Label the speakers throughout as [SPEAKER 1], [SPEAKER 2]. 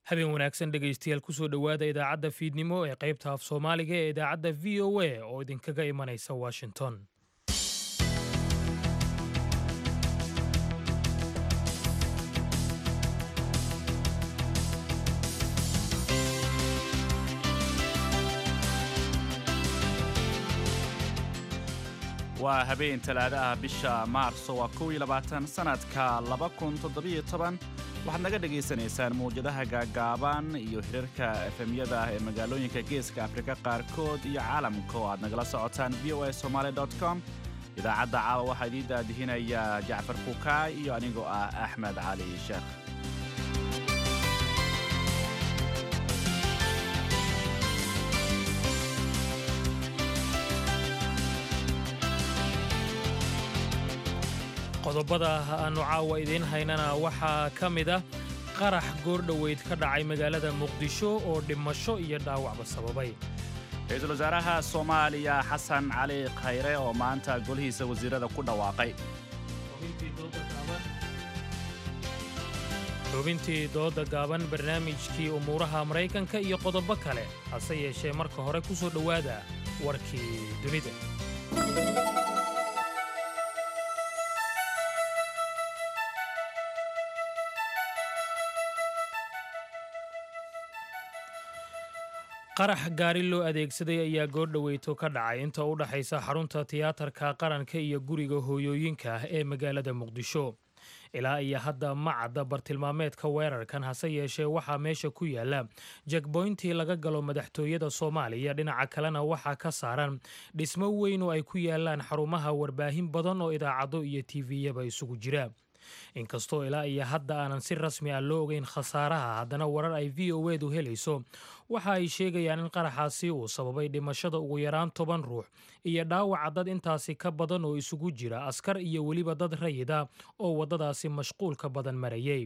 [SPEAKER 1] habeen wanaagsan dhegaystayaal kusoo dhowaada idaacadda fiidnimo ee qaybta af soomaaliga ee idaacadda v o a oo idinkaga imanaysa washington
[SPEAKER 2] waa habeen talaado ah bisha maarso waa kow iyo labaatan sannadka laba kun toddobiyo toban waxaad naga dhagaysanaysaan mawjadaha gaagaaban iyo hirarka efemyada ah ee magaalooyinka geeska afrika qaarkood iyo caalamka oo aad nagala socotaan v o a somaali com idaacadda caawa waxaa idiin daadihinaya jacfar kukaay iyo anigoo ah axmed cali sheekh
[SPEAKER 1] qodobada aannu caawa idiin haynana waxaa ka mid ah qarax goordhoweyd ka dhacay magaalada muqdisho oo dhimasho iyo dhaawacba sababay
[SPEAKER 2] ra-iisul wasaaraha soomaaliya xasan cali khayre oo maanta golihiisa wasiirada ku dhawaaqay
[SPEAKER 1] xubintii dooda gaaban barnaamijkii umuuraha maraykanka iyo qodobo kale hase yeeshee marka hore ku soo dhowaada warkii dunida qarax gaari loo adeegsaday ayaa goordhoweyto ka dhacay inta u dhaxaysa xarunta tiyaatarka qaranka iyo guriga hooyooyinka ah ee magaalada muqdisho ilaa iyo hadda ma cadda bartilmaameedka weerarkan hase yeeshee waxaa meesha ku yaala jegboyntii laga galo madaxtooyada soomaaliya dhinaca kalena waxaa ka saaran dhismo weyn oo ay ku yaalaan xarumaha warbaahin badan oo idaacado iyo tiviyaba isugu jira inkastoo ilaa iyo hadda aanan si rasmi ah loo ogeyn khasaaraha haddana warar ay v o edu helayso waxa ay sheegayaan in qaraxaasi uu sababay dhimashada ugu yaraan toban ruux iyo dhaawaca dad intaasi ka badan oo isugu jira askar iyo weliba dad rayida oo waddadaasi mashquulka badan marayay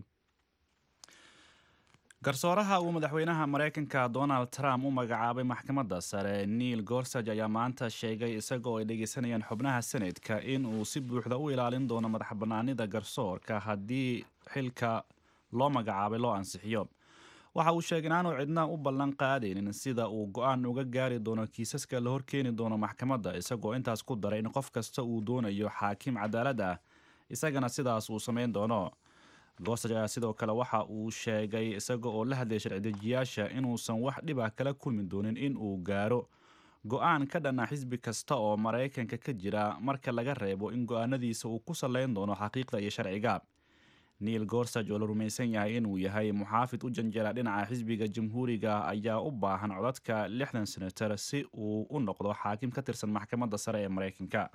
[SPEAKER 2] garsooraha uu madaxweynaha maraykanka donald trump u magacaabay maxkamadda sare neil gorsaj ayaa maanta sheegay isagoo ay dhegeysanayaan xubnaha senetka in uu si buuxda u ilaalin doono madax bannaanida garsoorka haddii xilka loo magacaabay loo ansixiyo waxa uu sheegay inaanu cidna u ballan qaadaynin sida uu go-aan uga gaari doono kiisaska la horkeeni doono maxkamadda isagoo intaas ku daray in qof kasta uu doonayo xaakim cadaalad ah isagana sidaas uu samayn doono goosaj ayaa sidoo kale waxa uu sheegay isaga oo la hadlaya sharci-dejiyaasha inuusan wax dhibah kala kulmi doonin in uu gaaro go-aan ka dhana xisbi kasta oo maraykanka ka jira marka laga reebo in go-aanadiisa uu ku sallayn doono xaqiiqda iyo sharciga neil gorsaj oo la rumaysan yahay inuu yahay muxaafid u janjera dhinaca xisbiga jamhuuriga ayaa u baahan codadka lixdan senatar si uu u noqdo xaakim ka tirsan maxkamadda sare ee maraykanka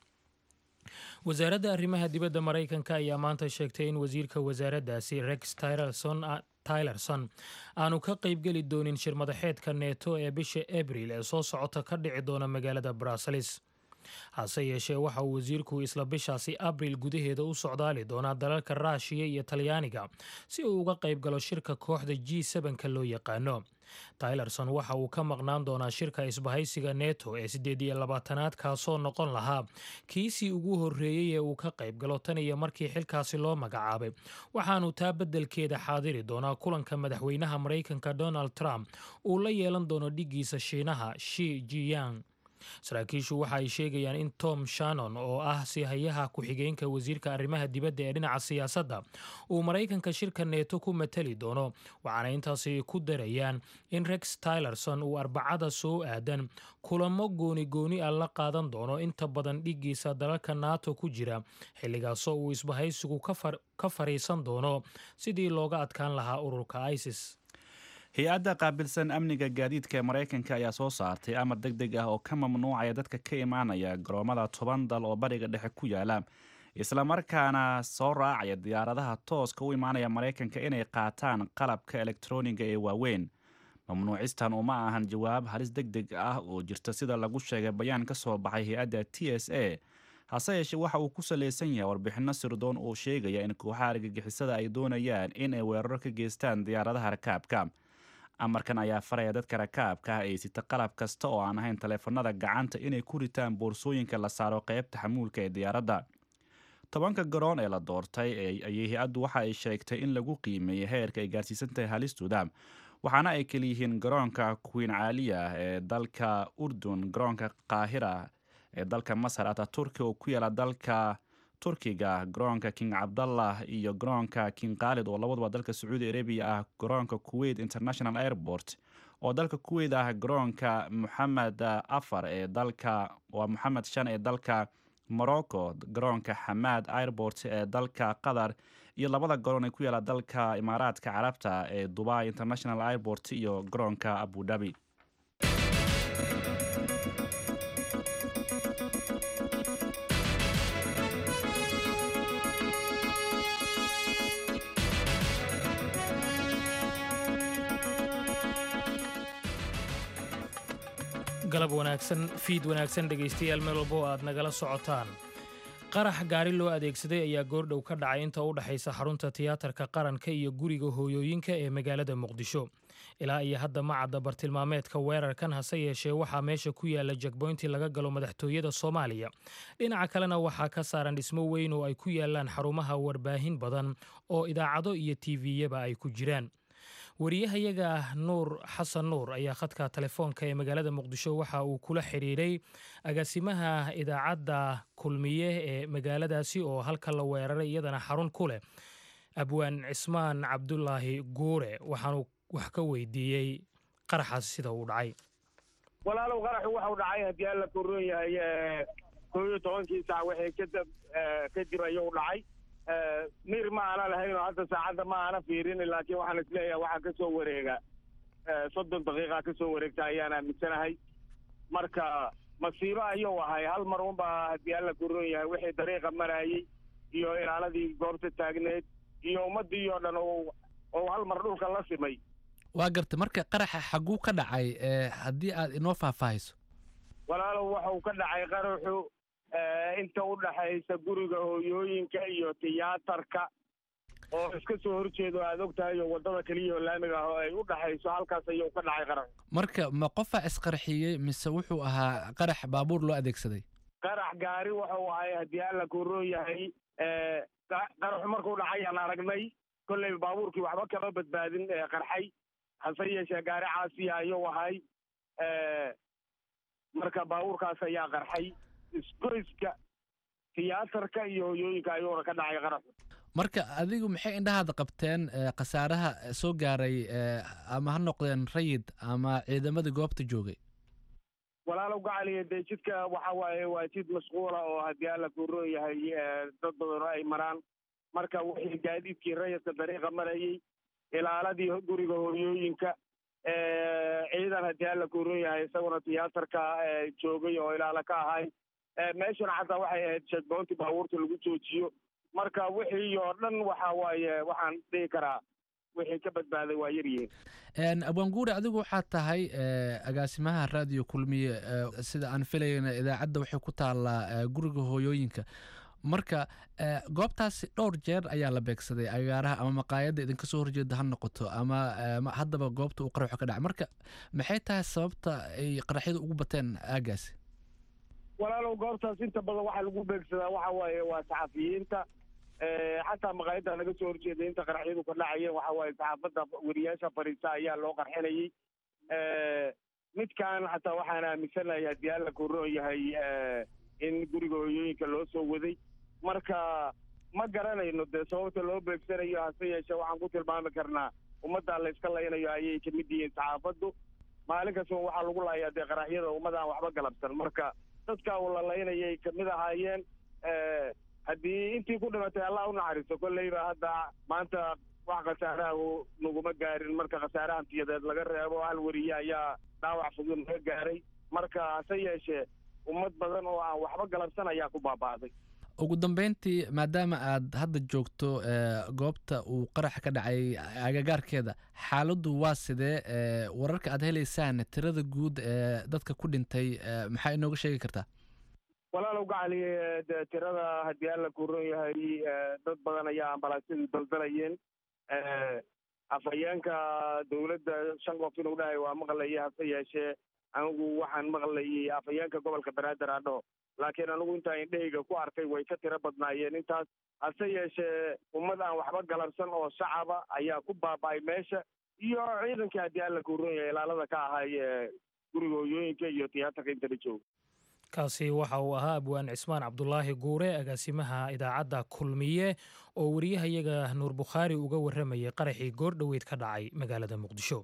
[SPEAKER 1] wasaaradda arrimaha dibadda maraykanka ayaa maanta sheegtay in wasiirka wasaaraddaasi rex tylerson aanu ka qaybgeli doonin shirmadaxeedka neeto ee bisha abril ee soo socota ka dhici doona magaalada bruseles hase yeeshee waxa uu wasiirku isla bishaasi abril gudaheeda u socdaali doonaa dalalka raashiya iyo talyaaniga si uu uga qayb galo shirka kooxda g sebanka loo yaqaano tylerson waxa uu ka maqnaan doonaa shirka isbahaysiga neto ee siddeed iyo labaatanaad kaasoo noqon lahaa kiisii ugu horreeyey ee uu ka qayb galo tan iyo markii xilkaasi loo magacaabay waxaanu taa beddelkeeda xaadiri doonaa kulanka madaxweynaha maraykanka donald trump uu la yeelan doono dhiggiisa shiinaha shi jiyang saraakiishu waxa ay sheegayaan in tom shannon oo ah sihayaha ku-xigeenka wasiirka arrimaha dibadda ee dhinaca siyaasadda uu maraykanka shirka neeto ku matali doono waxaana intaasi ku darayaan in rex tylerson uu arbacada soo aadan kulamo gooni gooni ah la qaadan doono inta badan dhiggiisa dalalka nato ku jira xilligaasoo uu isbahaysigu ka fariisan doono sidii looga adkaan lahaa ururka isis
[SPEAKER 2] hay-adda qaabilsan amniga gaadiidka ee maraykanka ayaa soo saartay amar deg deg ah oo ka mamnuucaya dadka ka imaanaya garoomada toban dal oo bariga dhexe ku yaala islamarkaana soo raacaya diyaaradaha tooska u imaanaya maraykanka inay qaataan qalabka elektroniga ee waaweyn mamnuucistan uma ahan jawaab halis deg deg ah oo jirta sida lagu sheegay bayaan ka soo baxay hay-adda t s a hase yeeshee waxa uu ku salaysan yahay warbixinno sirdoon oo sheegaya in kooxaha argagixisada ay doonayaan in ay weeraro ka geystaan diyaaradaha rakaabka amarkan ayaa faraya dadka rakaabka ah ay sita qalab kasta oo aan ahayn taleefanada gacanta inay ku ritaan boorsooyinka la saaro qeybta xamuulka ee diyaaradda tobanka garoon ee la doortay ayay hay-addu waxa ay sheegtay in lagu qiimeeyey heerka ay gaarsiisan tahay halistooda waxaana ay kaliyihiin garoonka queen caaliya ee dalka urdun garoonka qaahira ee dalka masar ataturki oo ku yaala dalka turkiga garoonka king cabdallah iyo garoonka king khaalid oo labaduba dalka sacuudi arabiya ah garoonka kuwait international airport oo dalka kuwait ah garoonka moxamed afar ee dalka waa moxamed shan ee dalka morocco garoonka xamaad airport ee dalka qatar iyo labada garoon ee ku yaala dalka imaaraadka carabta ee dubai international airport iyo garoonka abu dhabi
[SPEAKER 1] galab wanaagsan fiid wanaagsan dhegaystayaal meel walba oo aad nagala socotaan qarax gaari loo adeegsaday ayaa goordhow ka dhacay inta u dhexaysa xarunta tiyaatarka qaranka iyo guriga hooyooyinka ee magaalada muqdisho ilaa iyo hadda ma cadda bartilmaameedka weerarkan hase yeeshee waxaa meesha ku yaala jagboyntii laga galo madaxtooyada soomaaliya dhinaca kalena waxaa ka saaran dhismo weyn oo ay ku yaalaan xarumaha warbaahin badan oo idaacado iyo tiviyaba ay ku jiraan wariyahayaga nuur xasan nuur ayaa khadka telefoonka ee magaalada muqdisho waxa uu kula xidhiiray agaasimaha idaacadda kulmiye ee magaaladaasi oo halka la weeraray iyadana xarun ku leh abwaan cismaan cabdulaahi guure waxaanu wax ka weydiiyey qaraxaas sida uu dhacay
[SPEAKER 3] walaalow qaraxu waxau dhacay haddii alla korroon yahay koo iyo tobankii saac wixii kadab kadib ayuu dhacay mir ma aana lahayn oo hadda saacadda ma aana fiirin laakiin waxaan isleeyahay waxaa ka soo wareega soddon daqiiqa ka soo wareegta ayaan aaminsanahay marka masiibo ayuu ahay hal mar unbaa haddii alla korroon yahay wixii dariiqa marayey iyo ilaaladii goobta taagneed iyo ummaddii oo dhan oo hal mar dhulka la simay
[SPEAKER 4] waa garta marka qaraxa xagguu ka dhacay haddii aad inoo faahfaahayso
[SPEAKER 3] walaalow waxau ka dhacay qaraxu inta u dhaxaysa guriga hooyooyinka iyo tiyaatarka oo iska soo horjeedo aad og tahay oo waddada keliya oo laamiga ah oo ay u dhaxayso halkaas ayuu ka dhacay qaraxu
[SPEAKER 4] marka ma qofaa isqarxiyey mise wuxuu ahaa qarax baabuur loo adeegsaday
[SPEAKER 3] qarax gaari wuxuu ahay haddii alla kuroon yahay qaraxu markuu dhacayaan aragnay kolley baabuurkii waxba kama badbaadin qarxay hase yeeshee gaari caasiya ayuu ahay marka baabuurkaas ayaa qarxay isgoyska tiyaatarka iyo hoyooyinka ayuuna ka dhacay qaraxu
[SPEAKER 4] marka adigu maxay indhahaada qabteen khasaaraha soo gaaray ama ha noqdeen rayid ama ciidamadii goobta joogay
[SPEAKER 3] walaalow gacaliya dee jidka waxa waaye waa jid mashquula oo haddii alla kuroon yahay dad badan ay maraan marka wixii gaadiidkii rayidka dariiqa marayey ilaaladii guriga hooyooyinka ciidan haddii alla kuroon yahay isaguna tiyaatarka joogay oo ilaala ka ahay meeshuna xataa waxay ahayd shadboontii baabuurta lagu joojiyo marka wixii oo dhan waxa waaye waxaan dhihi karaa wixii ka badbaaday waa yaryihiin
[SPEAKER 4] abwaanguure adigu waxaad tahay agaasimaha raadiyo kulmiye sida aan filayna idaacadda waxay ku taallaa guriga hooyooyinka marka goobtaasi dhowr jeer ayaa la beegsaday agaaraha ama maqaayadda idinka soo horjeeda ha noqoto ama haddaba goobta uu qaraxu ka dhacay marka maxay tahay sababta ay qaraxyadu ugu bateen aagaasi
[SPEAKER 3] walaalow goobtaas inta badan waxaa lagu beegsadaa waxa waaye waa saxafiyiinta xataa maqaayadda naga soo horjeeda inta qaraxyadu ka dhacayeen waxa waaye saxaafadda weriyaasha fariisa ayaa loo qarxinayey midkan xataa waxaan aaminsanahay haddii alla korroon yahay in guriga hooyooyinka loo soo waday marka ma garanayno dee sababta loo beegsanayo hase yeeshee waxaan ku tilmaami karnaa ummaddaa la yska laynayo ayay ka mid yihiin saxaafaddu maalin kastaba waxaa lagu laayaa dee qaraxyada ummadaan waxba galabsan marka dadka uu la laynayay kamid ahaayeen haddii intii ku dhimatay allah u naxariisto kolleyba hadda maanta wax khasaaraha naguma gaarin marka khasaare hantiyadeed laga reebo hal weriye ayaa dhaawac fudud naga gaaray marka hase yeeshee ummad badan oo aan waxba galabsan ayaa ku baaba'day
[SPEAKER 4] ugu dambeyntii maadaama aad hadda joogto goobta uu qaraxa ka dhacay agagaarkeeda xaaladdu waa sidee wararka aad helaysaan tirada guud ee dadka ku dhintay maxaa inooga sheegi kartaa
[SPEAKER 3] walaalow gacali de tirada haddii alla kuron yahay dad badan ayaa ambalaasyadu daldalayeen afhayeenka dowladda shan qof inuu dhahay waa maqlayay hase yeeshee anigu waxaan maqlayay afhayeenka gobolka banaadir adho laakiin anigu intaa indhahayga ku arkay way ka tiro badnaayeen intaas hase yeeshee ummad aan waxba galabsan oo shacaba ayaa ku baaba'ay meesha iyo ciidankii haddii alla kuuran yahay ilaalada ka ahay ee guriga hooyooyinka iyo tiyaatarka inta la jooga
[SPEAKER 1] kaasi waxa uu ahaa abwaan cismaan cabdulaahi guure agaasimaha idaacadda kulmiye oo wariyahayaga nuur bukhaari uga warramayay qaraxii goor dhoweyd ka dhacay magaalada muqdisho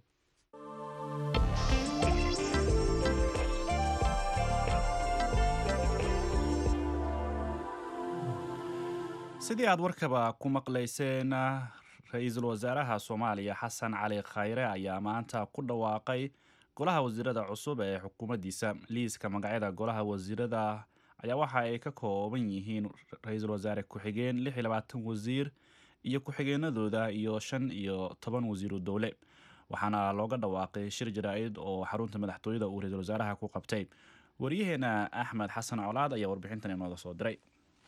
[SPEAKER 2] sidii aad warkaba ku maqlayseen ra-iisul wasaaraha soomaaliya xasan cali khayre ayaa maanta ku dhawaaqay golaha wasiirada cusub ee xukuumaddiisa liiska magacyada golaha wasiirada ayaa waxa ay ka kooban yihiin ra-iisul wasaare ku-xigeen lix iyo labaatan wasiir iyo ku-xigeenadooda iyo shan iyo toban wasiiru dowle waxaana looga dhawaaqay shir jaraa-id oo xarunta madaxtooyada uu ra-iisul wasaaraha ku qabtay waryaheena axmed xasan colaad ayaa warbixintan inooga soo diray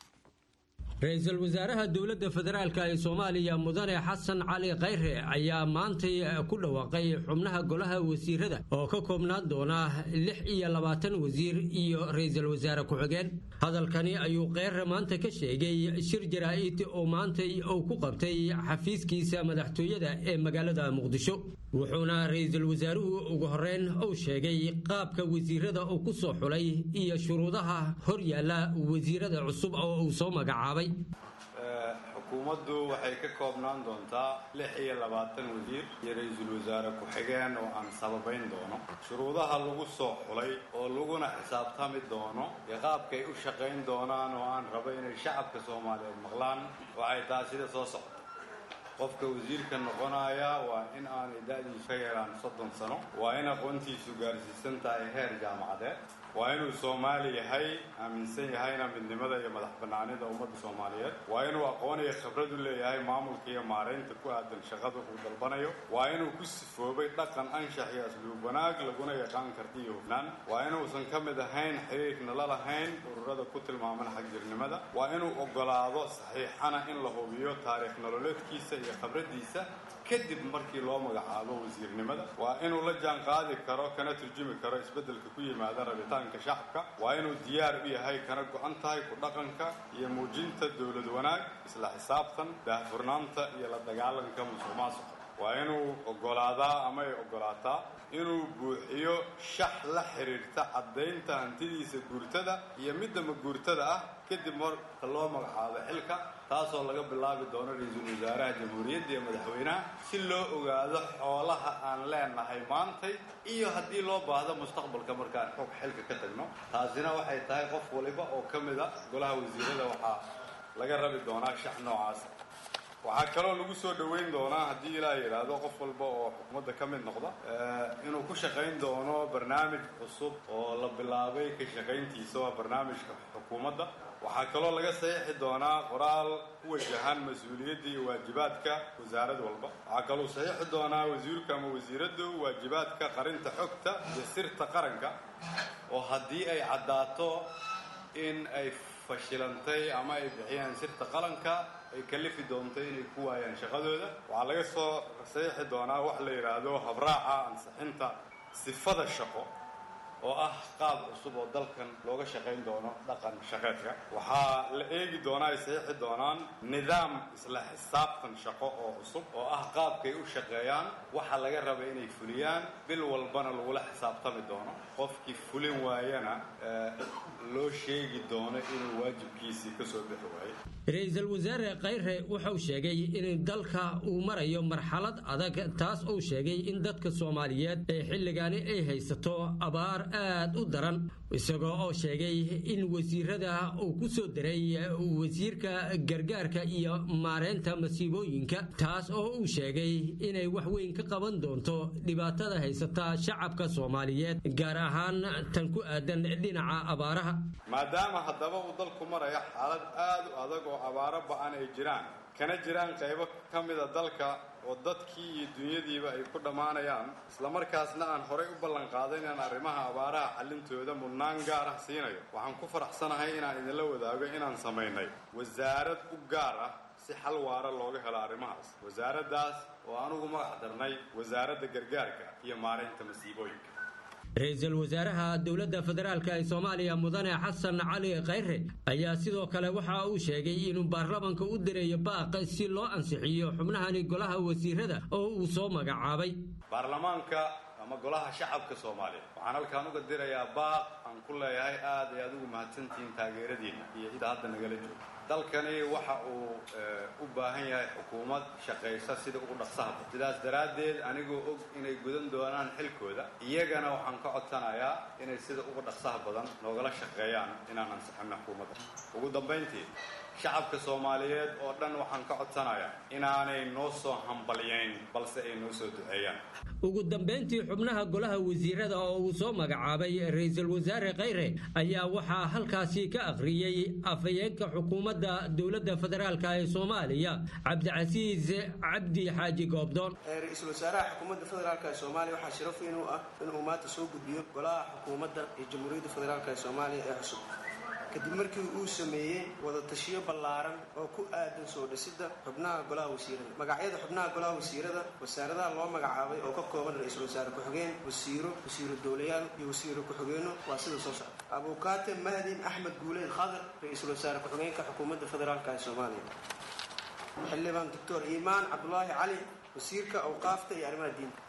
[SPEAKER 5] ra-iisul wasaaraha dowladda federaalka ee soomaaliya mudane xasan cali khayre ayaa maantay ku dhawaaqay xubnaha golaha wasiirada oo ka koobnaan doona lix iyo labaatan wasiir iyo ra-iisul wasaare ku-xigeen hadalkani ayuu kheyre maanta ka sheegay shir jaraa-id oo maantay uu ku qabtay xafiiskiisa madaxtooyada ee magaalada muqdisho wuxuuna ra-iisul wasaaruhu ugu horeyn uu sheegay qaabka wasiirada uu ku soo xulay iyo shuruudaha hor yaalla wasiirada cusub oo uu soo magacaabay
[SPEAKER 6] xukuumaddu waxay ka koobnaan doontaa lix iyo labaatan wasiir iyo ra-iisul wasaare ku-xigeen oo aan sababayn doono shuruudaha lagu soo xulay oo laguna xisaabtami doono iyo qaabkay u shaqayn doonaan oo aan rabo inay shacabka soomaaliyeed maqlaan waxay tahay sida soo socda qofka wasiirka noqonaya waa in aanay da-diisu ka yaraan soddon sano waa in aqoontiisu gaarsiisan tahay heer jaamacadeed waa inuu soomaali yahay aaminsan yahayna midnimada iyo madax banaanida ummadda soomaaliyeed waa inuu aqoon iyo khibrad u leeyahay maamulka iyo maaraynta ku aadan shaqada uu dalbanayo waa inuu ku sifoobay dhaqan anshax iyo asluub wanaag laguna yaqaan karti iyo hufnaan waa inuusan ka mid ahayn xiriirna la lahayn ururada ku tilmaaman xagjirnimada waa inuu ogolaado saxiixana in la hubiyo taariikh nololeedkiisa iyo khibradiisa kadib markii loo magacaabo wasiirnimada waa inuu la jaan qaadi karo kana turjumi karo isbeddelka ku yimaada rabitaanka shacabka waa inuu diyaar u yahay kana go-an tahay ku dhaqanka iyo muujinta dowlad wanaag isla xisaabtan daahfurnaanta iyo la dagaalanka musuq maasuqa waa inuu ogolaadaa ama ay ogolaataa inuu buuxiyo shax la xiriirta caddaynta hantidiisa guurtada iyo midda maguurtada ah kadib marka loo magacaabo xilka taasoo laga bilaabi doono ra-iisul wasaaraha jamhuuriyadda iyo madaxweynaha si loo ogaado xoolaha aan leenahay maantay iyo haddii loo baahdo mustaqbalka markaan xog xilka ka tagno taasina waxay tahay qof waliba oo ka mid a golaha wasiirada waxaa laga rabi doonaa shax noocaas waxaa kaloo lagu soo dhoweyn doonaa haddii ilaa yidhaahdo qof walba oo xukuumadda ka mid noqda inuu ku shaqayn doono barnaamij cusub oo la bilaabay ka shaqayntiisa waa barnaamijka xukuumadda waxaa kaloo laga saxiixi doonaa qoraal ku wajahan mas-uuliyadda iyo waajibaadka wasaarad walba waxaa kaloo saxiixi doonaa wasiirka ama wasiiraddu waajibaadka qarinta xogta iyo sirta qaranka oo haddii ay caddaato in ay fashilantay ama ay bixiyaan sirta qaranka ay kalifi doonto inay ku waayaan shaqadooda waxaa laga soo saxiixi doonaa wax la yidhaahdo habraaca ansixinta sifada shaqo oo ah qaab cusub oo dalkan looga shaqayn doono dhaqan shaqeedka waxaa la eegi doonaa ay saxiixi doonaan nidaam isla xisaabtan shaqo oo cusub oo ah qaabkay u shaqeeyaan waxa laga raba inay fuliyaan bil walbana lagula xisaabtami doono qofkii fulin waayana loo sheegi doono inuu waajibkiisii ka soo bixi waayo
[SPEAKER 5] ra-iisul wasaare khayre wuxuu sheegay in dalka uu marayo marxalad adag taas uu sheegay in dadka soomaaliyeed ee xilligaani ay haysato abaar aad u daran isagoo oo sheegay in wasiirada uu ku soo daray wasiirka gargaarka iyo maareynta masiibooyinka taas oo uu sheegay inay wax weyn ka qaban doonto dhibaatada haysata shacabka soomaaliyeed gaar ahaan tan ku aadan dhinaca abaaraha
[SPEAKER 6] maadaama haddaba uu dalku maraya xaalad aad u adag oo abaaro ba-an ay jiraan kana jiraan qaybo ka mida dalka oo dadkii iyo dunyadiiba ay ku dhammaanayaan islamarkaasna aan horay u ballanqaaday inaan arrimaha abaaraha xallintooda mudnaan gaar ah siinayo waxaan ku faraxsanahay inaan idinla wadaago inaan samaynay wasaarad u gaar ah si xal waara looga helo arrimahaas wasaaraddaas oo anugu magac darnay wasaaradda gargaarka iyo maaraynta masiibooyinka
[SPEAKER 5] ra-iisul wasaaraha dowladda federaalk ee soomaaliya mudane xasan cali khayre ayaa sidoo kale waxa uu sheegay inuu baarlamanka u direeyo baaq si loo ansixiyo xubnahani golaha wasiirada oo uu soo magacaabay
[SPEAKER 6] baarlamaanka ama golaha shacabka soomaaliya waxaan halkaan uga dirayaa baaq aan ku leeyahay aad ay adigu mahadsantihiin taageeradiinna iyo cidda hadda nagala joogta dalkani waxa uu u baahan yahay xukuumad shaqaysa sida ugu dhaqsaha sidaas daraaddeed anigoo og inay gudan doonaan xilkooda iyagana waxaan ka codsanayaa inay sida ugu dhaqsaha badan noogala shaqeeyaan inaan ansixino xukuumadda ugu dambayntii shacabka soomaaliyeed oo dhan waxaan ka codsanayaa inaanay noo soo hambalyayn balse ay noo soo duceeyaan
[SPEAKER 5] ugu dambayntii xubnaha golaha wasiirada oo uu soo magacaabay ra-iisul wasaare khayre ayaa waxaa halkaasi ka akhriyey afhayeenka xukuumadda dowladda federaalk ee soomaaliya cabdicasiis cabdi xaaji goobdoon
[SPEAKER 7] ra-iisul wasaaraha xukuumadda federaalk ee soomaaliya waxaa sharaf weyn u ah inuu maanta soo gudbiyo golaha xukuumadda ee jamhuuriyadda federaalk ee soomaaliya ee cusub kadib markii uu sameeyey wadatashiyo ballaaran oo ku aadan soo dhisidda xubnaha golaha wasiirada magacyada xubnaha golaha wasiirada wasaaradaha loo magacaabay oo ka kooban ra-iisul wasaare ku-xigeen wasiiro wasiiro dowlayaal iyo wasiiro ku-xigeenno waa sida soo socda abuukaate mahdin axmed guuleed khadar ra-iisul wasaare ku-xigeenka xukuumadda federaalk ee soomaaliya xildhibaan doctor iimaan cabdulaahi cali wasiirka awqaafta iyo arrimaha diinta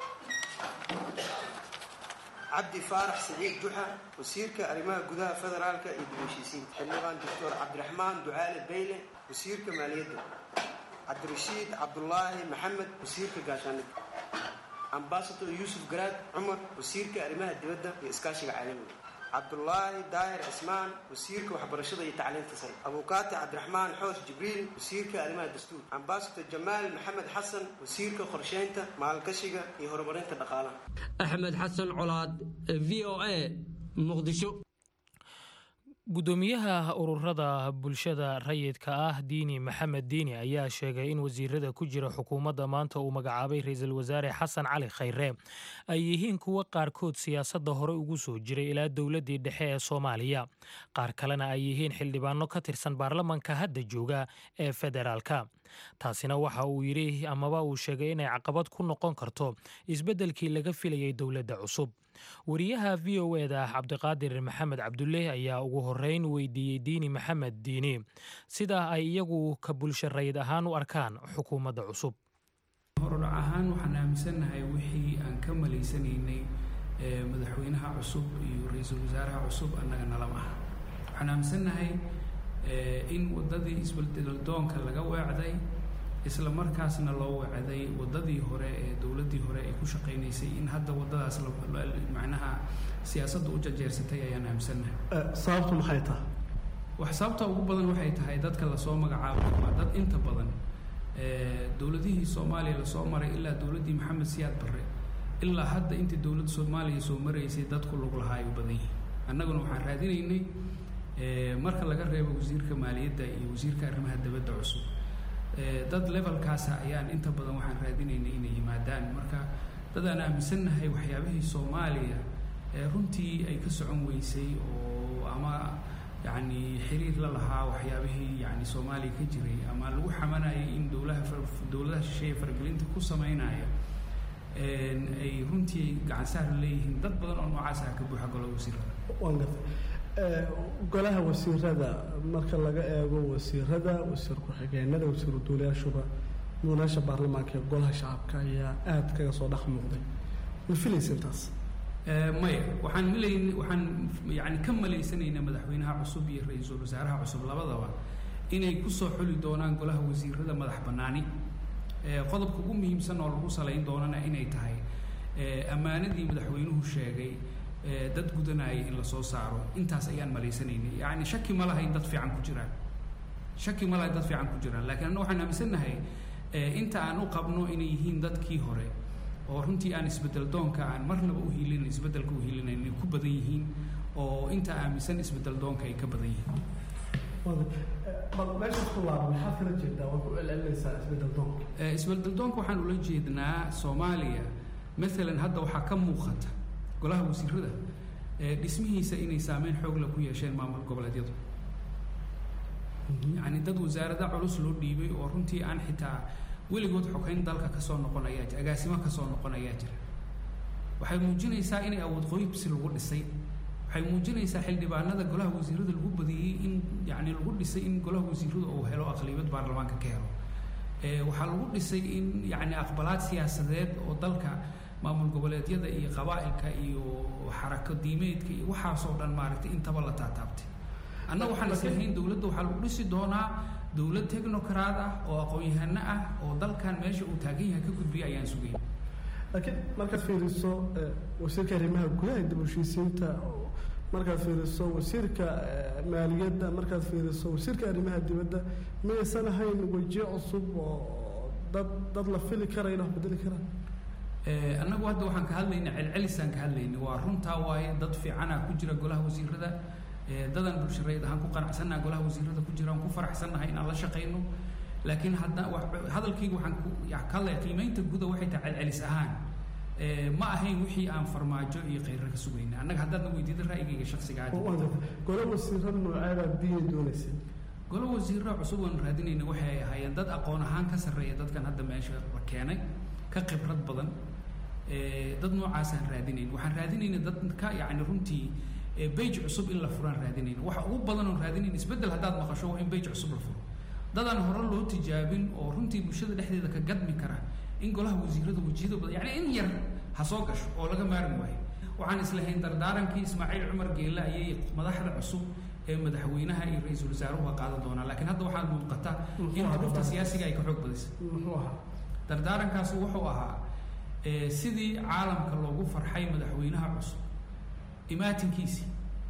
[SPEAKER 7] cabdi faarax saciid juxa wasiirka arrimaha gudaha federaalka iyo dib-heshiisiinta xildhibaan doctor cabdiraxmaan ducaale bayle wasiirka maaliyadda cabdirashiid cabdulaahi maxamed wasiirka gaashaanida ambasador yuusuf garaad cumar wasiirka arrimaha dibadda iyo iskaashiga caalamiga cabdulaahi daahir cismaan wasiirka waxbarashada iyo tacliinta sare abuukaati cabdiraxmaan xoos jibriil wasiirka arrimaha dastuur ambasador jamaal maxamed xasan wasiirka qorsheynta maalgashiga iyo horumarinta dhaqaalaha
[SPEAKER 5] axmed xasan colaad v o a muqdisho
[SPEAKER 1] gudoomiyaha ururada bulshada rayidka ah diini maxamed diini ayaa sheegay in wasiirada ku jira xukuumadda maanta uu magacaabay ra-iisul wasaare xasan cali khayre ay yihiin kuwo qaarkood siyaasadda hore ugu soo jiray ilaa dowladdii dhexe ee soomaaliya qaar kalena ay yihiin xildhibaano ka tirsan baarlamanka hadda jooga ee federaalka taasina waxa uu yidhi amaba uu sheegay inay caqabad ku noqon karto isbeddelkii laga filayay dowladda cusub wariyaha v o eda ah cabdiqaadir maxamed cabdulle ayaa ugu horeyn weydiiyey diini maxamed diini sida ay iyagu ka bulsho rayid ahaan u arkaan xukuumadda cusub
[SPEAKER 8] horudhac ahaan waxaan aaminsannahay wixii aan ka malaysanaynay madaxweynaha cusub iyo ra-iisul wasaaraha cusub annaga nalama aha waxaan aaminsannahay in waddadii isbeldeldoonka laga weecday isla markaasna loo weecday waddadii hore ee dowladdii hore ay ku shaqaynaysay in hadda waddadaas macnaha siyaasadda u jajeersatay ayaan aaminsannahay
[SPEAKER 9] sababtu maxay tahay
[SPEAKER 8] wax sababta ugu badan waxay tahay dadka lasoo magacaabay waa dad inta badan dowladihii soomaaliya lasoo maray ilaa dowladdii maxamed siyaad barre ilaa hadda intii dowladda soomaaliya soo maraysay dadku lug lahaa ay u badan yihiin annaguna waxaan raadinaynay marka laga reebo wasiirka maaliyadda iyo wasiirka arrimaha dibadda cusub dad levelkaasa ayaan inta badan waxaan raadinaynay inay yimaadaan marka dad aan aaminsannahay waxyaabihii soomaaliya runtii ay ka socon weysay oo ama yacni xiriir la lahaa waxyaabihii yani soomaaliya ka jiray ama lagu xamanayay in dowlaha dowladaha shisheeye faragelinta ku sameynaya ay runtii gacansaar leeyihiin dad badan oo noocaas ah ka buuxa golaha wasiirada
[SPEAKER 9] waan gartay golaha wasiirada marka laga eego wasiirada wasiir ku-xigeenada wasiiru duulayaashuba munaasha baarlamaanka ee golaha shacabka ayaa aada kaga soo dhex muuqday ma filaysa intaas
[SPEAKER 8] maya waxaan malayn waxaan yani ka malaysanaynaa madaxweynaha cusub iyo ra-iisul wasaaraha cusub labadaba inay kusoo xuli doonaan golaha wasiirada madax bannaani qodobka ugu muhiimsan oo lagu salayn doonana inay tahay ammaanadii madaxweynuhu sheegay dad gudanaya in lasoo saaro intaas ayaan malaysanaynay yani shaki ma laha in dad fiican ku jiraan shaki ma laha in dad fiican ku jiraan lakiin anna waxaan aaminsannahay inta aan u qabno inay yihiin dadkii hore oo runtii aan isbedel doonka aan marnaba u hiilin isbedelka u hiilinayn inay ku badan yihiin oo inta aaminsan isbedel doonka ay ka badan yihiin
[SPEAKER 9] bal meeshaas ku laaba maxaad kala jeedaa waa ku celcelinaysaa isbedel doonka
[SPEAKER 8] isbedel doonka waxaan ula jeednaa soomaaliya maalan hadda waxaa ka muuqata golaha wasiirada dhismihiisa inay saameyn xoogla ku yeesheen maamul goboleedyadu yacni dad wasaarada culus loo dhiibay oo runtii aan xitaa weligood xogeyn dalka kasoo noqon ayaa jira agaasimo kasoo noqon ayaa jira waxay muujinaysaa inay awood qoybsi lagu dhisay waxay muujinaysaa xildhibaanada golaha wasiirada lagu badiyey in yani lagu dhisay in golaha wasiiradu uu helo aqlibiyad baarlamaanka ka helo waxaa lagu dhisay in yani aqbalaad siyaasadeed oo dalka maamul goboleedyada iyo qabaa'ilka iyo xarako diimeedka iyo waxaasoo dhan maaragtay intaba la taataabtay annaga waxaan islahayn dowladda waxaa lagu dhisi doonaa dowlad technocrat ah oo aqoon-yahano ah oo dalkan meesha uu taagan yahay ka gudbiya ayaan sugayn
[SPEAKER 9] laakiin markaad fiiriso wasiirka arrimaha gudaha dib u heshiisiinta markaad fiiriso wasiirka maaliyadda markaad fiiriso wasiirka arrimaha dibadda miyaysan ahayn wejiyo cusub oo dad dad la fili karaya in wax bedeli karaan
[SPEAKER 8] annagu hadda waxaan ka hadlayna celcelisaan ka hadlayna waa runtaa waaye dad fiicana ku jira golaha wasiirada dadan bulshareed ahaan ku qanacsannaha golaha wasiirada ku jira aan ku faraxsannahay inaan la shaqayno laakiin hadda hadalkayga waxaan ku ka hadlaya qiimeynta guda waxay tahay celcelis ahaan ma ahayn wixii aan farmaajo iyo khayra ka sugayna annaga haddaadna weydiida ra'yigayga shaksiga
[SPEAKER 9] golo wasiiro nooceebaad biyay doonaysay
[SPEAKER 8] golo wasiiro cusub oon raadinayna waxay ahaayeen dad aqoon ahaan ka sarreeya dadkan hadda meesha la keenay ka khibrad badan dad noocaasaan raadinayn waxaan raadinayna dad ka yacni runtii bage cusub in la furaan raadinayna waxa ugu badan oon raadinayn isbeddel haddaad maqasho waa in bage cusub la furo dadaan hore loo tijaabin oo runtii bulshada dhexdeeda ka gadmi kara in golaha wasiirada wejiyada badan yacni in yar ha soo gasho oo laga maarmi waayo waxaan islahayn dardaarankii ismaaciil cumar geelle ayay madaxda cusub ee madaxweynaha iyo ra-iisul wasaaruhu qaadan doonaa laakiin hadda waxaa muuqata in duruufta siyaasiga ay ka xoog badisay dardaarankaasi wuxuu ahaa sidii caalamka loogu farxay madaxweynaha cusub imaatinkiisii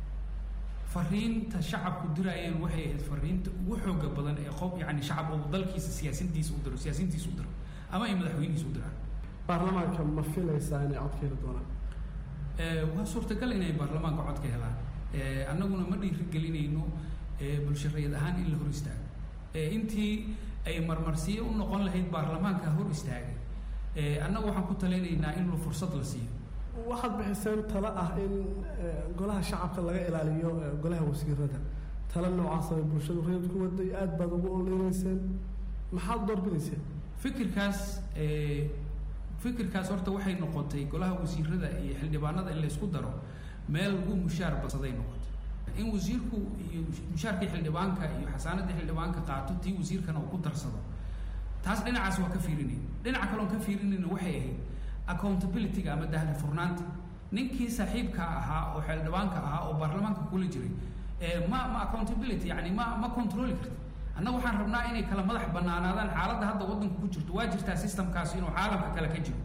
[SPEAKER 8] fariinta shacabku diraayeen waxay ahayd fariinta ugu xooga badan ee qof yani shacab uu dalkiisa siyaasintiisa u diro siyaasiintiisa u diro ama ay madaxweynihiisa u diraan
[SPEAKER 9] baarlamaanka ma filaysaa inay cod ka heli doonaan
[SPEAKER 8] waa suurtagal inay baarlamaanka cod ka helaan annaguna ma dhiirigelinayno bulshareed ahaan in la hor istaago intii ay marmarsiyo u noqon lahayd baarlamaanka hor istaagay annagu waxaan ku talinaynaa in fursad la siiyo
[SPEAKER 9] waxaad bixiseen talo ah in golaha shacabka laga ilaaliyo golaha wasiirada talo noocaas ay bulshadu reed ku waday aad baad ugu oleyneyseen maxaad doorbidayseen
[SPEAKER 8] fikirkaas fikirkaas horta waxay noqotay golaha wasiirada iyo xildhibaanada in laysku daro meel lagu mushaar badsaday noqotay in wasiirku iyo mushaarkii xildhibaanka iyo xasaanadii xildhibaanka qaato tii wasiirkana uu ku darsado taas dhinacaas waa ka fiirinayn dhinaca kaloon ka fiirinayna waxay ahayd accountability-ga ama dahli furnaanta ninkii saaxiibka ahaa oo xildhibaanka ahaa oo baarlamaanka kula jiray ma ma accountability yani ma ma controli karti annaga waxaan rabnaa inay kala madax banaanaadaan xaaladda hadda waddanka ku jirto waa jirtaa systemkaasi inuu caalamka kale ka jiro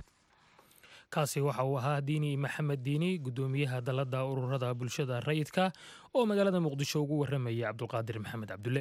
[SPEAKER 1] kaasi waxa uu ahaa diini maxamed diini guddoomiyaha dalladda ururada bulshada rayidka oo magaalada muqdisho ugu warramaya cabdulqaadir maxamed cabdulle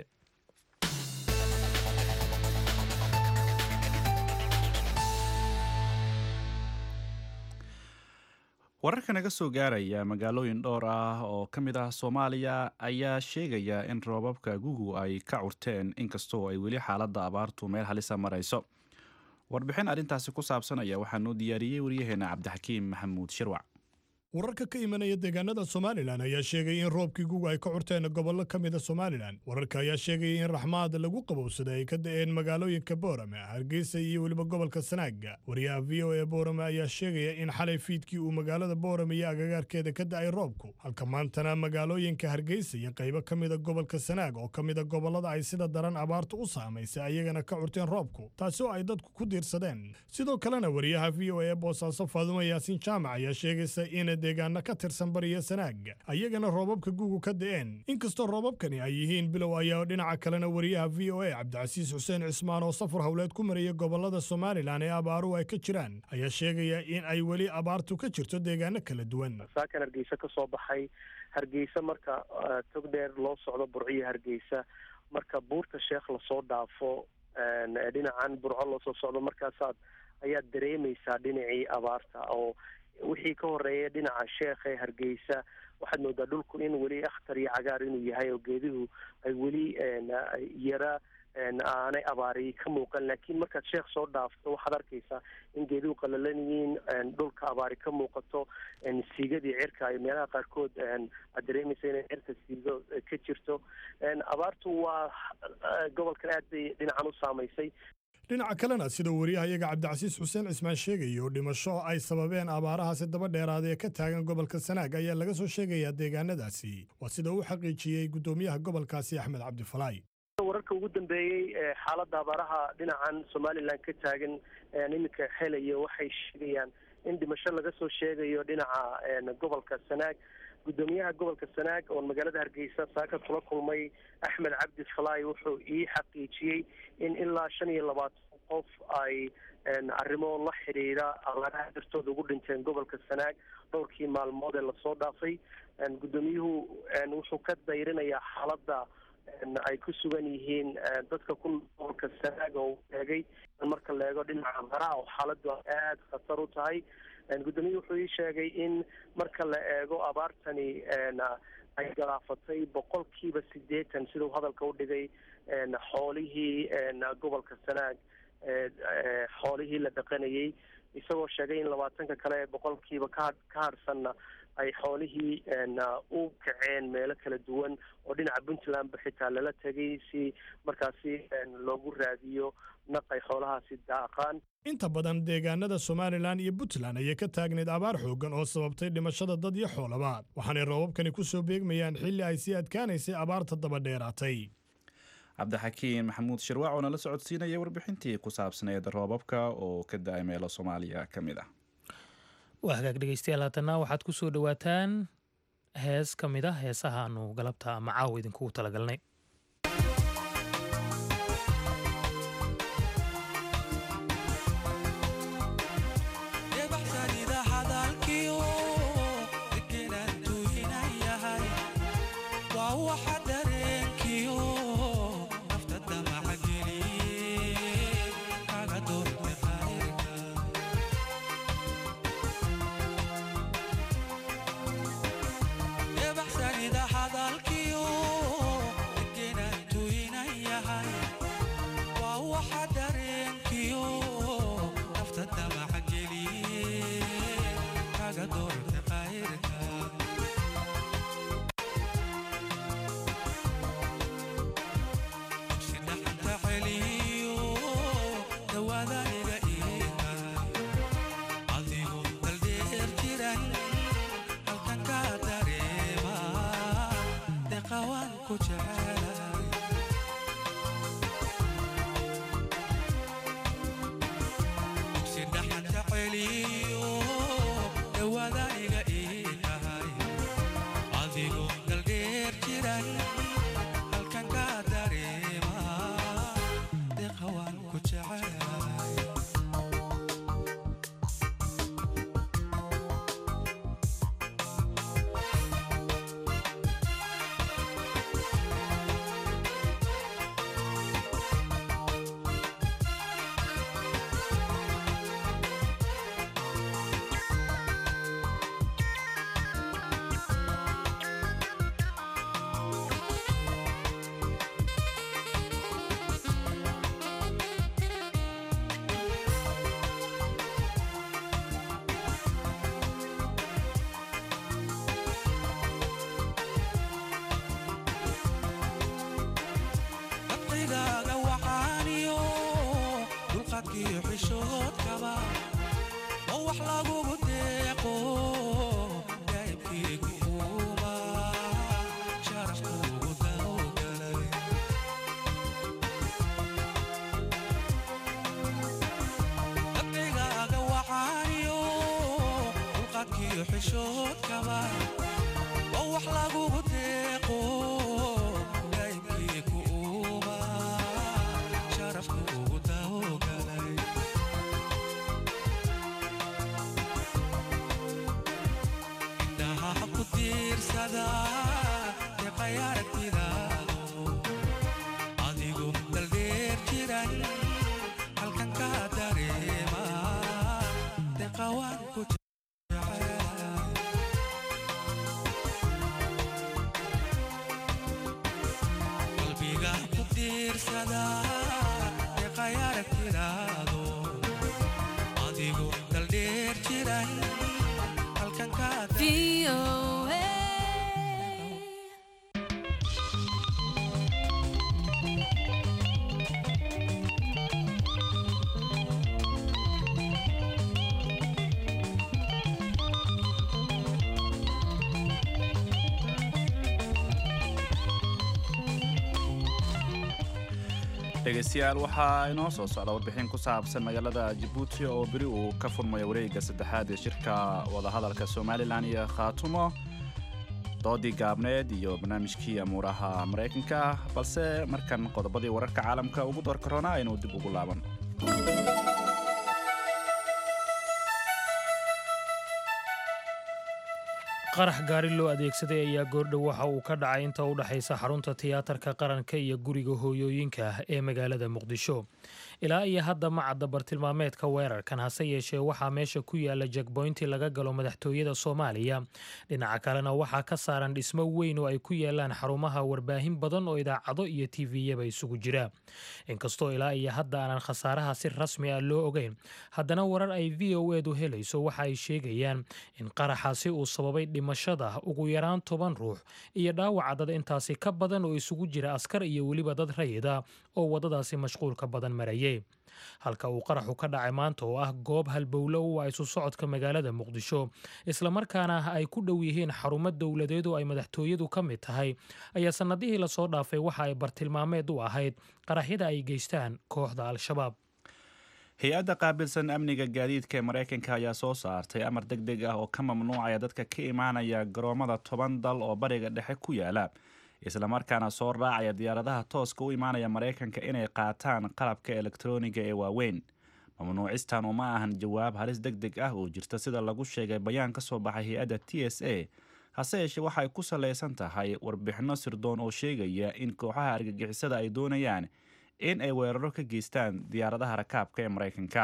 [SPEAKER 2] wararka naga soo gaaraya magaalooyin dhowr ah oo ka mid ah soomaaliya ayaa sheegaya in roobabka gugu ay ka curteen inkastoo ay weli xaaladda abaartu meel halisa marayso warbixin arrintaasi ku saabsan ayaa waxaa noo diyaariyey waryaheena cabdixakiim maxamuud shirwac
[SPEAKER 10] wararka ka imanaya deegaanada somalilan ayaa sheegaya in roobkii guga ay ka curteen gobollo ka mida somalilan wararka ayaa sheegaya in raxmaad lagu qabowsaday ay ka da'een magaalooyinka boorame hargeysa iyo weliba gobolka sanaaga wariyaha v o e boorame ayaa sheegaya in xalay fiidkii uu magaalada boorame iyo agagaarkeeda ka da'ay roobku halka maantana magaalooyinka hargeysa iyo qaybo ka mida gobolka sanaag oo ka mida gobollada ay sida daran abaartu u saamaysay ayagana ka curteen roobku taasi oo ay dadku ku diirsadeen sidoo kalena wariyaha v o e boosaaso faadumo yaasiin jaamac ayaa sheegaysa in deegaana ka tirsan bariya sanaaga ayagana roobabka gugu ka da'een inkastoo roobabkani ay yihiin bilow ayaa dhinaca kalena wariyaha v o a cabdicasiis xuseen cismaan oo safar howleed ku maraya gobolada somalilan ee abaaruhu ay ka jiraan ayaa sheegaya in ay weli abaartu ka jirto deegaano kala duwan
[SPEAKER 11] saakan hargeysa ka soo baxay hargeysa marka tog dheer loo socdo burciyo hargeysa marka buurta sheekh lasoo dhaafo dhinacan burco loo soo socdo markaasaad ayaad dareemaysaa dhinacii abaarta oo wixii ka horeeya dhinaca sheekha ee hargeysa waxaad moodaa dhulku in weli akhtar iyo cagaar inuu yahay oo geeduhu ay weli yara aanay abaari ka muuqan laakiin markaad sheekh soo dhaafto waxaad arkaysaa in geeduhu qalalan yihiin dhulka abaari ka muuqato siigadii cirka ay meelaha qaarkood aad dareemaysa inay cirka siigo ka jirto abaartu waa gobolkan aad bay dhinacan u saamaysay
[SPEAKER 10] dhinaca kalena sida wariyahayaga cabdicasiis xuseen cismaan sheegayo dhimasho ay sababeen abaarahaasi daba dheeraada ee ka taagan gobolka sanaag ayaa laga soo sheegayaa deegaanadaasi waa sida uu xaqiijiyey guddoomiyaha gobolkaasi axmed cabdifalaay
[SPEAKER 11] wararka ugu dambeeyey ee xaaladda abaaraha dhinacan somalilan ka taagan iminka helaya waxay sheegayaan in dhimasho laga soo sheegayo dhinaca gobolka sanaag guddoomiyaha gobolka sanaag oon magaalada hargeysa saaka kula kulmay axmed cabdi falaay wuxuu ii xaqiijiyey in ilaa shan iyo labaatan qof ay arrimo la xidhiidha abaaraha dartooda ugu dhinteen gobolka sanaag dhowrkii maalmood ee lasoo dhaafay guddoomiyuhu wuxuu ka dayrinayaa xaaladda ay ku sugan yihiin dadka ku gobolka sanaag oo eegay marka la eego dhinaca abaaraha oo xaaladdu aada khatar u tahay guddoomiyuhu wuxuu ii sheegay in marka la eego abaartani ay galaafatay boqolkiiba sideetan siduu hadalka u dhigay xoolihii gobolka sanaag xoolihii la dhaqanayay isagoo sheegay in labaatanka kale ee boqolkiiba ka ka harsanna ay xoolihii u kaceen meelo kala duwan oo dhinaca puntlandba xitaa lala tegay si markaasi loogu raadiyo naq ay xoolahaasi daaqaan
[SPEAKER 10] inta badan deegaanada somalilan iyo puntland ayay ka taagneyd abaar xooggan oo sababtay dhimashada dad iyo xoolaba waxaanay roobabkani ku soo beegmayaan xilli ay sii adkaanaysay abaarta daba dheeraatay
[SPEAKER 2] cabdixakiin maxamuud shirwac oo nala socodsiinaya warbixintii ku saabsaneed roobabka oo ka da-ay meelo soomaaliya ka mid ah
[SPEAKER 1] waa hagaag dhegeystayaal haatana waxaad ku soo dhowaataan hees ka mid ah heesahaanu galabta ama caawa idinkugu talagalnay
[SPEAKER 2] dhegaystayaal waxaa inoo soo socda warbixin ku saabsan magaalada jabuuti oo beri uu ka furmayo wareegga saddexaad ee shirka wadahadalka somalilan iyo khaatumo doodii gaabneed iyo barnaamijkii amuuraha maraykanka balse markan qodobadii wararka caalamka ugu door korona aynu dib ugu laaban
[SPEAKER 1] qarax gaari loo adeegsaday ayaa goordhow waxa uu ka dhacay inta u dhexaysa xarunta tiyaatarka qaranka iyo guriga hooyooyinka ee magaalada muqdisho ilaa iyo hadda ma cadda bartilmaameedka weerarkan hase yeeshee waxaa meesha ku yaala jekboynti laga galo madaxtooyada soomaaliya dhinaca kalena waxaa ka saaran dhismo weyn oo ay ku yaalaan xarumaha warbaahin badan oo idaacado iyo tiviyaba isugu jira inkastoo ilaa iyo hadda aanan khasaaraha si rasmi ah loo ogeyn haddana warar ay v o edu helayso waxa ay sheegayaan in qaraxaasi uu sababay dhimashada ugu yaraan toban ruux iyo dhaawaca dad intaasi ka badan oo isugu jira askar iyo weliba dad rayida oo waddadaasi mashquulka badan marayay halka uu qaraxu ka dhacay maanta oo ah goob halbowlo u ah isu socodka magaalada muqdisho islamarkaana ay ku dhow yihiin xarumo dowladeed oo ay madaxtooyadu ka mid tahay ayaa sannadihii lasoo dhaafay waxa ay bartilmaameed u ahayd qaraxyada ay geystaan kooxda al-shabaab
[SPEAKER 2] hay-adda qaabilsan amniga gaadiidka ee maraykanka ayaa soo saartay amar deg deg ah oo ka mamnuucaya dadka ka imaanaya garoomada toban dal oo bariga dhexe ku yaala islamarkaana soo raacaya diyaaradaha tooska u imaanaya maraykanka inay qaataan qalabka elektroniga ee waaweyn mamnuucistan uma ahan jawaab halis deg deg ah oo jirta sida lagu sheegay bayaan ka soo baxay hay-adda t s a hase yeeshee waxay ku salaysan tahay warbixinno sirdoon oo sheegaya in kooxaha argagixisada ay doonayaan in ay weeraro ka geystaan diyaaradaha rakaabka ee maraykanka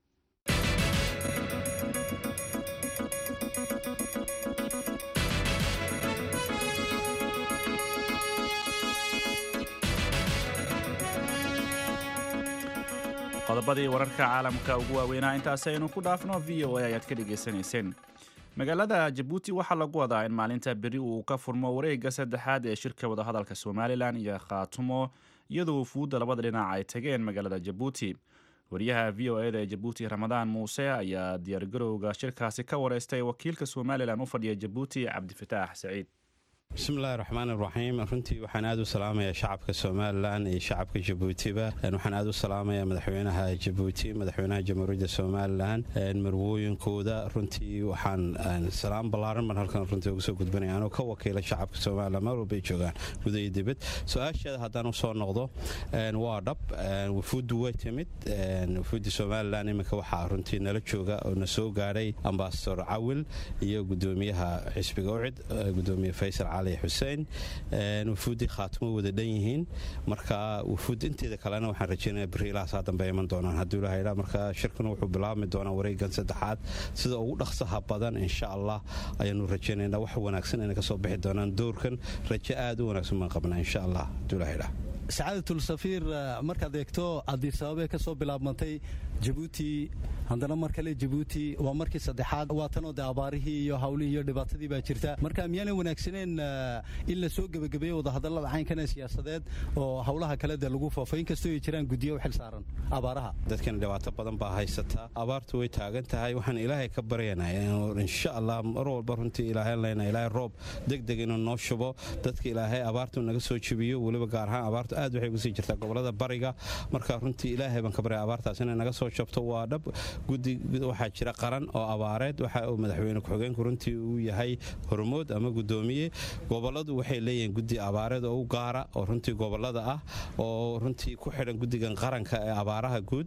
[SPEAKER 2] qodobadii wararka caalamka ugu waaweynaa intaasi aynu ku dhaafno v o a ayaad ka dhegaysanayseen magaalada jabuuti waxaa lagu wadaa in maalinta beri uu ka furmo wareegga saddexaad ee shirka wadahadalka somalilan iyo khaatumo iyadoo wufuudda labada dhinac ay tageen magaalada jabuuti wariyaha v o eda ee jabuuti ramadaan muuse ayaa diyaargarowga shirkaasi ka wareystay wakiilka somalilan u fadhiya jabuuti cabdifataax saciid
[SPEAKER 12] bismillahi raxmaan iraxiim runtii waxaan aad u salaamayaa shacabka somalilan iyo shacabka jabuutiba waxaan aad u salaamayaa madaxweynaha jabuuti madaxweynaha jamhuuriyadda somalilan marwooyinkooda runtii waxaan salaam ballaaran baan halkan runtii uga soo gudbanaya anoo ka wakiila shacabka somalilan meel walbay joogaan guda iyo dibad su-aasheeda haddaan u soo noqdo waa dhab wufuuddu way timid wufuudda somalilan iminka waxaa runtii nala jooga oo na soo gaadhay ambasador cawil iyo gudoomiyaha xisbiga ucid gudoomiye faysal xuseen wufuuddii khaatimo wada dhan yihiin marka wufuud inteeda kalena waxaan rajeynaya beriilahaasaa dambe iman doonaan hadduu ilaha marka shirkuna wuxuu bilaabmi doonaa wareegan saddexaad sida ugu dhaqsaha badan insha allah ayaanu rajeynaynaa wax wanaagsan inay ka soo bixi doonaan doorkan rajo aad u wanaagsan baan qabnaa insha allah hadduu ilaha idhaah
[SPEAKER 13] sacaadatul safiir markaad eegto adiisababe ka soo bilaabmantay jabuuti haddana mar kale jabuuti waa markii saddexaad waa tanoo de abaarihii iyo hawlihii iyo dhibaatadii baa jirta marka miyaana wanaagsaneen in la soo gebagabeeyo wadahadallada caynkana siyaasadeed oo hawlaha kale dee lagu foofo inkastoo ay jiraan guddiyo u xil saaran abaaraha
[SPEAKER 12] dadkana dhibaato badan baa haysata abaartu way taagan tahay waxaan ilaahay ka baryanaa insha allah mar walba runtii ilaahayn leyna ilaahay roob deg deg inuu noo shubo dadka ilaahay abaartu naga soo jebiyo weliba gaar ahaan abaartu aad waxay uga sii jirtaa gobolada bariga marka runtii ilaahay baan ka baryay abaartaas inay naga soo jabto waa dhab guddi waxaa jira qaran oo abaareed waxa uu madaxweyne ku-xigeenku runtii uu yahay hormood ama gudoomiye goboladu waxay leeyihiin guddi abaareed oo u gaara oo runtii gobolada ah oo runtii ku xidhan guddigan qaranka ee abaaraha guud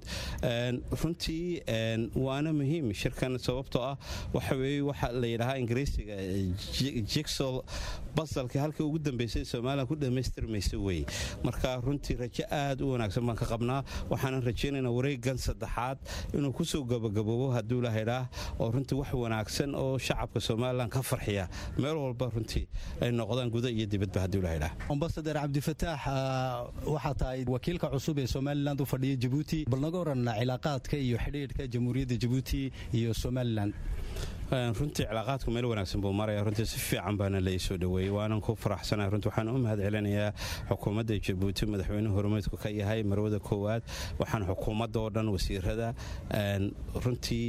[SPEAKER 12] runtii waana muhiim shirkan sababtoo ah waxa weeye waxa la yidhahaa ingiriisiga jigsol basalka halkii ugu dambeysay somalilan ku dhammaystirmaysa weye marka runtii rajo aad u wanaagsan baan ka qabnaa waxaanan rajaynaynaa wareegan saddexaad inuu kusoo gabagaboobo hadduu lahaydhaah oo runtii wax wanaagsan oo shacabka somalilan ka farxiya meel walba runtii ay noqdaan guda iyo dibadba hadduu lahaydhaah
[SPEAKER 13] ambasadar cabdifataax waxaa tahay wakiilka cusub ee somalilan u fadhiya jabuuti bal naga oran cilaaqaadka iyo xidhiidhka jamhuuriyadda jabuuti iyo somalilan
[SPEAKER 12] runtii cilaaqaadku meel wanaagsan buu maraya runtii si fiican baana lai soo dhoweeyey waanan ku faraxsanahay runtii waxaan u mahad celinayaa xukuumadda jabuuti madaxweynuhu hormeedku ka yahay marwada koowaad waxaan xukuumadda oo dhan wasiirada runtii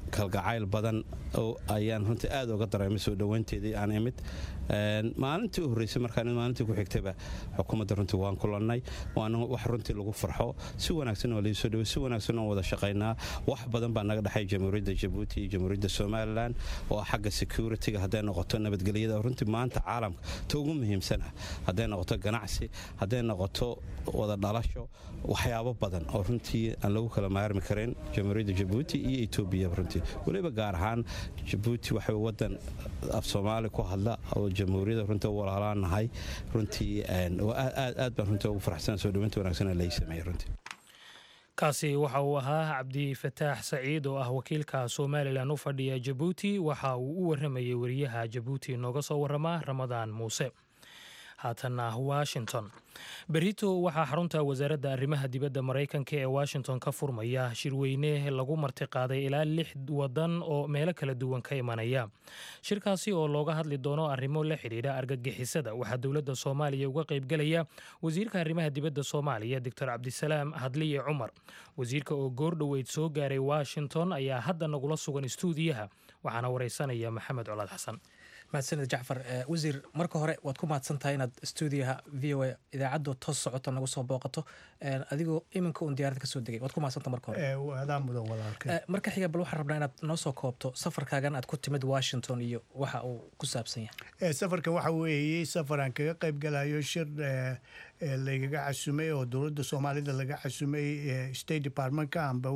[SPEAKER 12] kalgacayl badan ayaan runtii aad uga dareemay soo dhowaynteedii aan imid maalintii u horreysay markaan maalintii ku xigtayba xukuumadda runtii waan kulannay waana wax runtii lagu farxo si wanaagsan oo laisoo dhaway si wanaagsan oo wada shaqaynaa wax badan baa naga dhexay jamhuuriyadda jabuuti iyo jamhuuriyadda somalilan oo xagga security-ga hadday noqoto nabadgelyada runtii maanta caalamka ta ugu muhiimsan ah hadday noqoto ganacsi hadday noqoto wada dhalasho waxyaabo badan oo runtii aan lagu kala maarmi karin jamhuuriyadda jabuuti iyo etoobiya runtii weliba gaar ahaan jabuuti waxay wadan af soomaali ku hadla oo jamhuuriyadda runtii walaalaan nahay runtii aad baan runtii ugu faraxsan soo dhawaynta wanaagsan lai sameeyey runtii
[SPEAKER 1] kaasi waxa uu ahaa cabdi fataax saciid oo ah wakiilka somalilan u fadhiya jabuuti waxa uu u waramayay wariyaha jabuuti nooga soo warama ramadaan muuse haatanna washington berito waxaa xarunta wasaaradda arrimaha dibadda maraykanka ee washington ka furmaya shirweyne lagu martiqaaday ilaa lix wadan oo meelo kala duwan ka imanaya shirkaasi oo looga hadli doono arrimo la xidhiidha argagixisada waxaa dowladda soomaaliya uga qaybgelaya wasiirka arrimaha dibadda soomaaliya doctor cabdisalaam hadliye cumar wasiirka oo goordhoweyd soo gaaray washington ayaa hadda nagula sugan istuudiyaha waxaana wareysanaya maxamed colaad xasan
[SPEAKER 14] mahadsanid jacfar wasiir marka hore waad ku mahadsan tahay inaad stuudiyaha v o a idaacaddu toos socoto nagu soo booqato adigoo iminka uun diyarada kasoo degay waad ku mahadsanta marka hore marka xiga bal waxaan rabnaa inaad noo soo koobto safarkaagan aad ku timid washington iyo waxa uu ku saabsan
[SPEAKER 15] yahay safarka waxa weeye safar aan kaga qayb galayo shir laygaga casumay oo dowladda soomaalida laga casumay state departmentka amba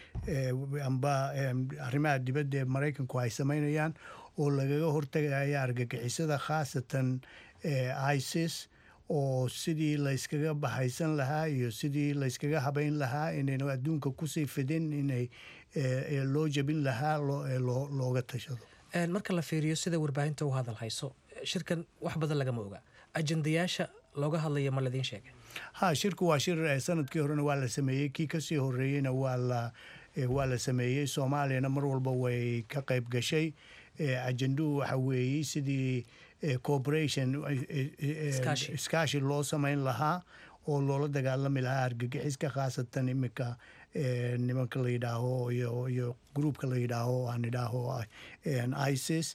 [SPEAKER 15] amba arrimaha dibadda ee maraykanku ay samaynayaan oo lagaga hortagaya argagixisada khaasatan isis oo sidii layskaga bahaysan lahaa iyo sidii layskaga habayn lahaa inaynu adduunka kusii fidin inay loo jebin lahaa looga tashado
[SPEAKER 14] marka la fiiriyo sida warbaahinta u hadal hayso shirkan wax badan lagama oga ajendayaasha looga hadlaya ma ladiin sheegay
[SPEAKER 15] ha shirku waa shir sanadkii horena waa la sameeyey kii kasii horeeyeyna waa la waa la sameeyey soomaaliyana mar walba way ka qayb gashay ajenduhu waxa weeye sidii cooperation iskaashi loo samayn lahaa oo loola dagaalami lahaa argagixiska khaasatan iminka nimanka la yidhaaho iyo gruupka la yidhaaho aan idhaaho isis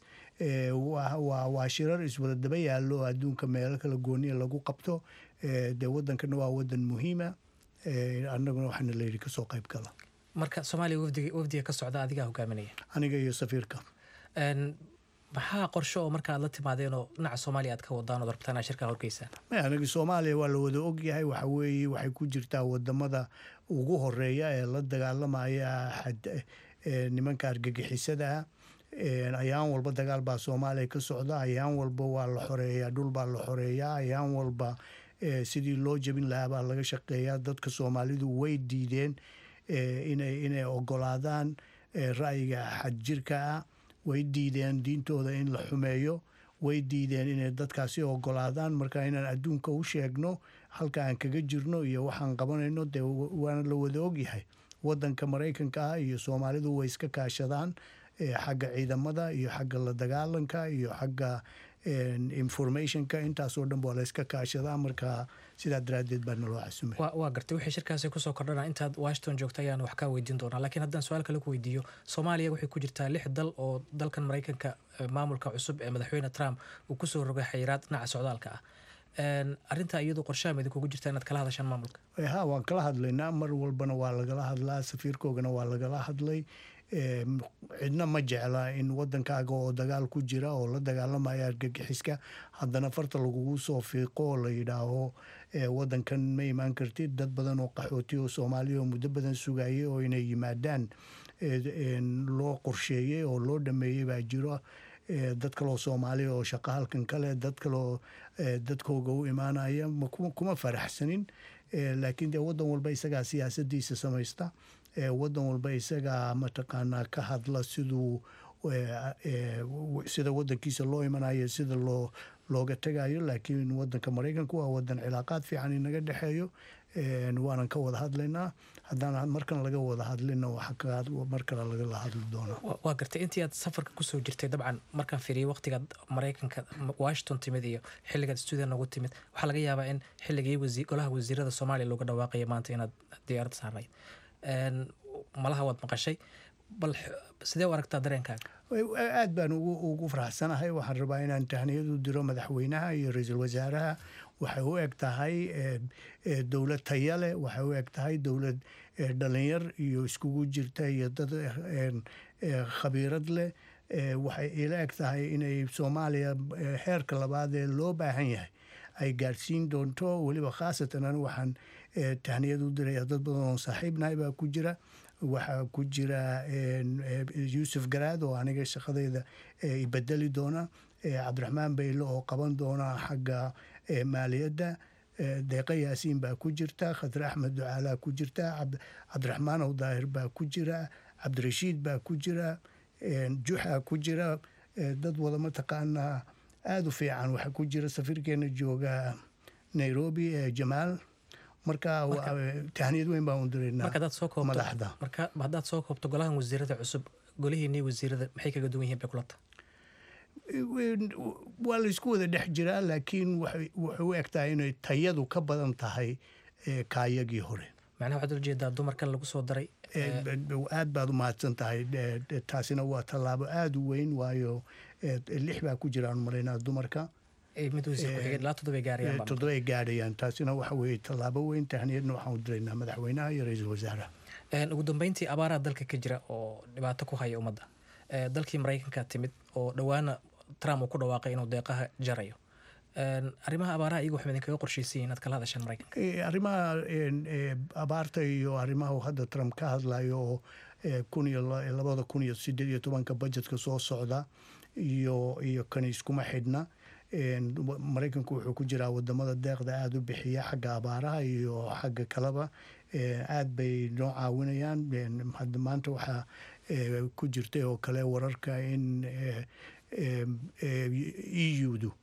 [SPEAKER 15] waa shirar iswada daba yaallo adduunka meelo kala gooniya lagu qabto dee wadankana waa wadan muhiima annaguna waxaana layidhi kasoo qayb gala
[SPEAKER 14] marka soomaaliya wafdiga ka socda adigaa hogaaminaya
[SPEAKER 15] aniga iyo safiirka
[SPEAKER 14] maxaa qorsho oo marka aad la timaadeen oo dhinaca soomaaliya aad ka wadaan ood rabtaan aad shirkaa horgeysaan
[SPEAKER 15] anaga soomaaliya waa la wada ogyahay waxa weeye waxay ku jirtaa wadamada ugu horeeya ee la dagaalamaya nimanka argagixisada ayaan walba dagaal baa soomaaliya ka socda ayaan walba waa la xoreeyaa dhul baa la xoreeyaa ayaan walba sidii loo jebin lahaa baa laga shaqeeyaa dadka soomaalidu way diideen inay ogolaadaan ra'yiga xadjirka ah way diideen diintooda in la xumeeyo way diideen inay dadkaasi ogolaadaan marka inaan adduunka u sheegno halka aan kaga jirno iyo waxaan qabanayno dee waana la wada ogyahay wadanka maraykanka ah iyo soomaalidu way iska kaashadaan xagga ciidamada iyo xagga la dagaalanka iyo xagga informationka intaasoo dhan waa la iska kaashadaa marka sidaa daraadeed baa naloo casumay
[SPEAKER 14] waa gartay wixii shirkaasi kusoo kordhana intaad washington joogta ayaan wax kaa weydiin doonaa laakiin haddaan su-aal kale ku weydiiyo soomaaliya waxay ku jirtaa lix dal oo dalkan maraykanka maamulka cusub ee madaxweyne trump uu kusoo rogay xayiraad dhinaca socdaalka ah arrintaa iyadu qorshaha mid kugu jirta inaad kala hadashaan maamulka
[SPEAKER 15] ha waan kala hadlaynaa mar walbana waa lagala hadlaa safiirkoogana waa lagala hadlay cidna ma jecla in wadankaaga oo dagaal ku jira oo la dagaalamaya argagixiska haddana farta lagugu soo fiiqo oo la yidhaaho wadankan ma imaan kartid dad badan oo qaxooti oo soomaaliya oo muddo badan sugayay oo inay yimaadaan loo qorsheeyey oo loo dhameeyey baa jiro dad kaloo soomaaliya oo shaqo halkan kale dad kaloo dadkooga u imaanaya kuma faraxsanin laakiin dee wadan walba isagaa siyaasadiisa samaysta wadan walba isagaa mataqaanaa ka hadla siduu sida wadankiisa loo imanayo sida loo looga tegayo laakiin wadanka maraykanku waa wadan cilaaqaad fiican inaga dhexeeyo waanan ka wada hadlaynaa haddaan markan laga wada hadlina mar kale lagala hadli doonaa
[SPEAKER 14] waa gartay intii aad safarka kusoo jirtay dabcan markaan fiiriyay waqtigaad maraykanka washington timid iyo xilligaad stuudiya noogu timid waxaa laga yaabaa in xilligii golaha wasiirada soomaaliya looga dhawaaqaya maanta inaad diyaaradda saarnayd malaha waad maqashay bal sidee u aragtaa dareenkaaga
[SPEAKER 15] aad baan ugu ugu faraxsanahay waxaan rabaa inaan tahniyadu diro madaxweynaha iyo ra-iisul wasaaraha waxay u eg tahay dowlad taya leh waxay u eg tahay dowlad dhalinyar iyo iskugu jirta iyo dad khabiirad leh waxay ila eg tahay inay soomaaliya heerka labaad ee loo baahan yahay ay gaadhsiin doonto weliba khaasatan anigu waxaan tahniyad u diraya dad badan oo saaxiibnahay baa ku jira waxaa ku jira yuusuf garaad oo aniga shaqadeyda ibedeli doona cabdiraxmaan bayle oo qaban doona xagga maaliyadda deeqa yaasiin baa ku jirta khadre axmed ducaalaa ku jirta cabdiraxmaan ow daahir baa ku jira cabdirashiid baa ku jira juxa ku jira dad wada mataqaanaa aada u fiican waxaa ku jira safiirkeena jooga nairobi ee jamaal marka tahniyad weyn baan u diraynaa madaxda
[SPEAKER 14] marka haddaad soo koobto golahan wasiirada cusub golihiinii wasiirada maxay kaga duwan yihiin bay kulata
[SPEAKER 15] waa laysku wada dhex jiraa laakiin waxay u egtahay inay tayadu ka badan tahay kaayagii hore
[SPEAKER 14] macnaha waxaad ujeedaa dumarkan lagu soo daray
[SPEAKER 15] aad baad u mahadsan tahay taasina waa tallaabo aada u weyn waayo lix baa ku jiraan maraynaa dumarka toddobay gaadhayaan taasina waxa weeye tallaabo weyn tahniyadna waxaan u diraynaa madaxweynaha iyo ra-iisul wasaaraha
[SPEAKER 14] ugu dambeyntii abaaraha dalka ka jira oo dhibaato ku haya ummadda dalkii maraykanka timid oo dhowaana trump uu ku dhawaaqay inuu deeqaha jarayo arrimaha abaaraha iyagu waxay idinkaga qorshaysayiin inaad kala hadashaan maraykanka
[SPEAKER 15] arrimaha abaarta iyo arrimaha hadda trump ka hadlayo oo kun iyo labada kun iyo sideed iyo tobanka budgetka soo socda iyo iyo kani iskuma xidhna maraykanku wuxuu ku jiraa wadamada deeqda aada u bixiya xagga abaaraha iyo xagga kaleba aad bay noo caawinayaan maanta waxaa ku jirtay oo kale wararka in eudu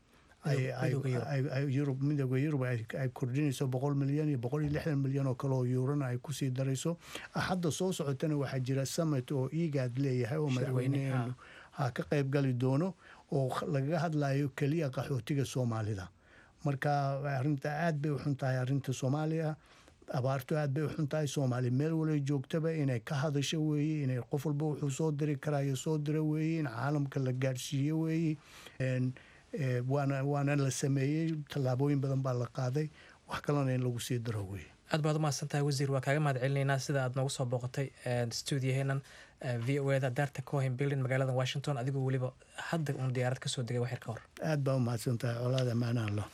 [SPEAKER 15] yurub midooda yurub ay kordhinayso boqol milyan iyo boqol iyo lixdan milyan oo kale oo yuurana ay kusii darayso hadda soo socotana waxaa jira summit oo igaad leeyahay oo madaxweyneheenu ha ka qayb gali doono oo lagaga hadlayo keliya qaxootiga soomaalida marka arinta aad bay u xun tahay arinta soomaaliya abaartu aad bay u xun tahay soomaali meel walay joogtaba inay ka hadasho weeye inay qof walba wuxuu soo diri karayo soo dira weeye in caalamka la gaadhsiiyo weeye waana waana la sameeyey tallaabooyin badan baa la qaaday wax kalena in lagu sii daro weeye
[SPEAKER 14] aad baad u mahadsantahay wasiir waa kaaga mahad celinaynaa sida aad noogu soo booqatay stuudiyaheenan v o eda daarta cohen building magaalada washington adigoo weliba hadda uun diyaarad kasoo degay waxyar ka hor
[SPEAKER 15] aad baa u mahadsantahay colaada maanaha lo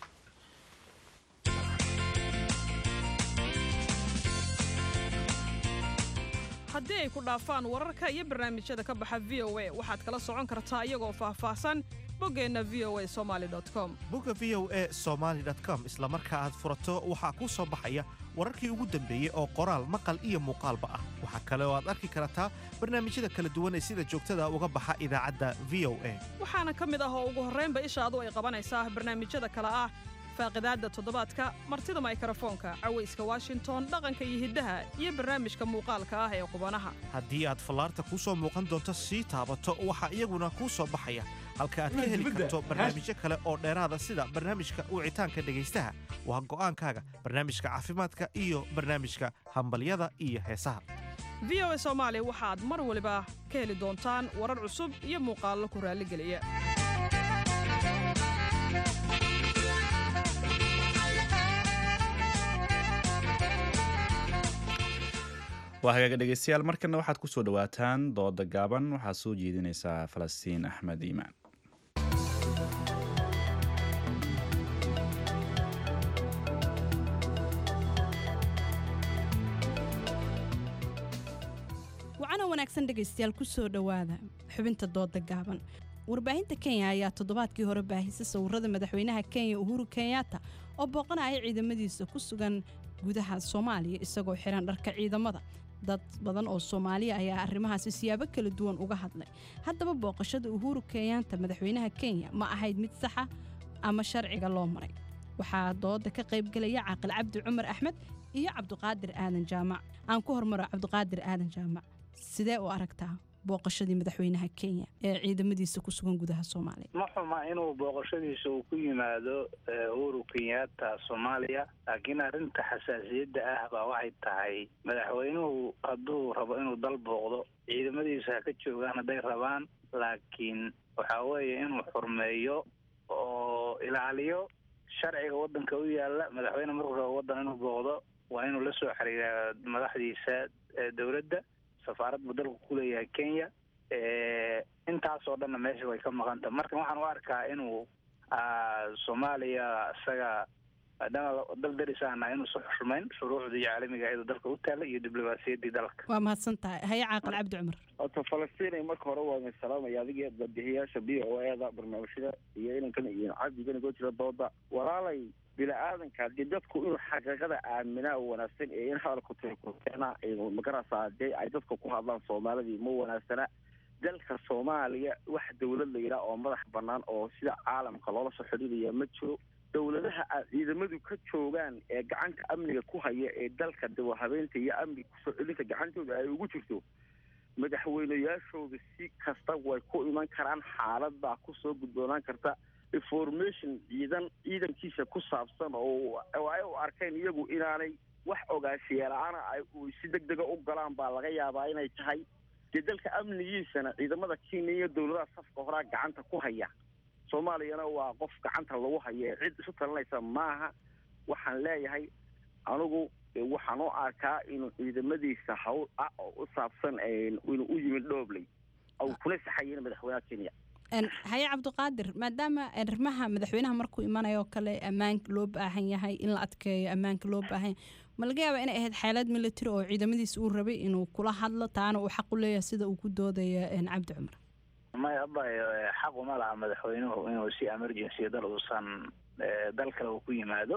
[SPEAKER 16] haddii ay ku dhaafaan wararka iyo barnaamijyada ka baxa v o a waxaad kala socon kartaa iyagoo faahfaahsan boggeenna v o a somaali com
[SPEAKER 17] bogga v o a somaali com isla marka aad furato waxaa kuu soo baxaya wararkii ugu dambeeyey oo qoraal maqal iyo muuqaalba ah waxaa kale oo aad arki kartaa barnaamijyada kala duwan ee sida joogtada uga baxa idaacadda v o a
[SPEAKER 16] waxaana ka mid ah oo ugu horraynba ishaadu ay qabanaysaa barnaamijyada kale ah faaqidaadda toddobaadka martida maykrofoonka cawayska washington dhaqanka iyo hiddaha iyo barnaamijka muuqaalka ah ee qubanaha
[SPEAKER 17] haddii aad fallaarta kuu soo muuqan doonto sii taabato waxaa iyaguna kuu soo baxaya halka aad ka heli karto barnaamijyo kale oo dheeraada sida barnaamijka wicitaanka dhegaystaha waa go'aankaaga barnaamijka caafimaadka iyo barnaamijka hambalyada iyo heesaha
[SPEAKER 16] v o a soomaali waxaad mar waliba ka heli doontaan warar cusub iyo muuqaallo ku raalligeliya
[SPEAKER 2] waa hagaaga dhegeystayaal markana waxaad ku soo dhowaataan dooda gaaban waxaa soo jeedinaysaa falastiin axmed iimaan
[SPEAKER 18] wacana wanaagsan dhegaystayaal ku soo dhowaada xubinta dooda gaaban warbaahinta kenya ayaa toddobaadkii hore baahisay sawirada madaxweynaha kenya uhuru kenyatta oo booqanaya ciidamadiisa ku sugan gudaha soomaaliya isagoo xiran dharka ciidamada dad badan oo soomaaliya ayaa arrimahaasi siyaabo kala duwan uga hadlay haddaba booqashada uhuru kenyatta madaxweynaha kenya ma ahayd mid saxa ama sharciga loo maray waxaa dooda ka qaybgelaya caaqil cabdi cumar axmed iyo cabdiqaadir aadan jaamac aan ku hormaro cabdiqaadir aadan jaamac sidee u aragtaa booqashadii madaxweynaha kenya ee ciidamadiisa ku sugan gudaha soomaaliya
[SPEAKER 19] ma xuma inuu booqashadiisa uu ku yimaado uhuru kenyatta soomaaliya laakiin arrinta xasaasiyadda ah baa waxay tahay madaxweynuhu hadduu rabo inuu dal booqdo ciidamadiisa ha ka joogaan hadday rabaan laakiin waxa weeye inuu xurmeeyo oo ilaaliyo sharciga waddanka u yaalla madaxweyne markuu rabo waddan inuu booqdo waa inuu la soo xiriiraa madaxdiisa dowladda safaarad buu dalku ku leeyahay kenya intaasoo dhanna meesha way ka maqanta marka waxaan u arkaa inuu soomaaliya isaga maadaama dal darisaana inuusan xushmayn shuruucdii caalamiga iyadoo dalka u taalla iyo diblomaasiyaddii dalka
[SPEAKER 18] waa mahadsan tahay haye caaqil cabdi cumar
[SPEAKER 20] horta falastiin marka hore waa idin salaamaya adiga badihiyaasha b o eda barnaamijyada iyo inankan iyo cabdigan igoo jira dooda walaalay bini-aadanka dee dadku inuu xaqiiqada aaminaa wanaagsan ee in hadalku tirkuteena magarasa dee ay dadka ku hadlaan soomaalidii ma wanaagsana dalka soomaaliya wax dawlad la yidhaah oo madax bannaan oo sida caalamka loola soo xidhiidaya ma jiro dowladaha a ciidamadu ka joogaan ee gacanta amniga ku haya ee dalka dawahabeynta iyo amniga kusoo celinta gacantooda ay ugu jirto madaxweyneyaashooda si kasta way ku iman karaan xaalad baa kusoo gudboonaan karta information ciidan ciidankiisa ku saabsan oo ay u arkeen iyagu inaanay wax ogaashiyeela-aana ay si deg dega u galaan baa laga yaabaa inay tahay dee dalka amnigiisana ciidamada kenya iyo dowladaha safka horaa gacanta ku haya soomaaliyana waa qof gacanta lagu haya cid isu talinaysa maaha waxaan leeyahay anigu waxaan u arkaa inuu ciidamadiisa hawl ah oo u saabsan inuu u yimid dhoobley au kuna saxayin madaxweynaha kenya
[SPEAKER 18] haye cabdiqaadir maadaama arrimaha madaxweynaha markuu imanayo oo kale ammaanka loo baahan yahay in la adkeeyo ammaanka loo baahan yahay ma laga yaaba inay ahayd xeelad military oo ciidamadiisa uu rabay inuu kula hadlo taana uu xaq u leeyahay sida uu ku doodaya cabdi cumar
[SPEAKER 19] maya abayo xaq uma laha madaxweynuhu inuu si emergency dal uusan dal kale uu ku yimaado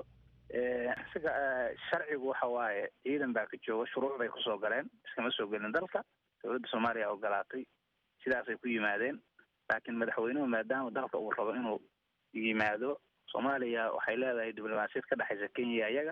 [SPEAKER 19] isaga sharcigu waxa waaye ciidan baa ka jooga shuruuc bay kusoo galeen iskama soo gelin dalka dowladda soomaaliya ogolaatay sidaasay ku yimaadeen laakiin madaxweynuhu maadaama dalka uu rabo inuu yimaado soomaaliya waxay leedahay diblomaasiyad ka dhexaysa kenya iyaga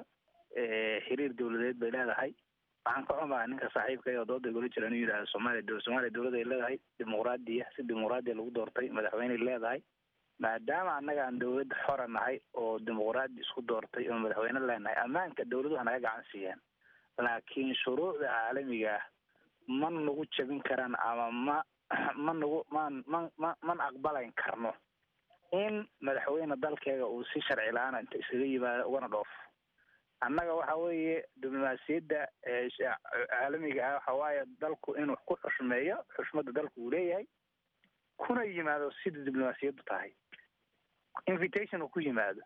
[SPEAKER 19] xiriir dowladeed bay leedahay waxaan ka xumaa ninka saaxiibka oo dooda igula jira inuu yidhahdo soomaaliya soomaaliya dowlad ay leedahay dimuqraadiya si dimuqraadiya lagu doortay madaxweyney leedahay maadaama annaga aan dowlad xora nahay oo dimuqraadi isku doortay oo madaxweyne leenahay ammaanka dowladuhu naga gacan siiyeen laakiin shuruucda caalamiga ah ma nagu jabin karaan ama ma ma nagu man man ma man aqbalayn karno in madaxweyne dalkeega uu si sharci la-aan inta iskaga yimaado ugana dhoofo annaga waxa weeye diblomaasiyadda caalamiga ah waxa waaye dalku inuu ku xushmeeyo xushmadda dalku uu leeyahay kuna yimaado sida diblomaasiyaddu tahay invitation uu ku yimaado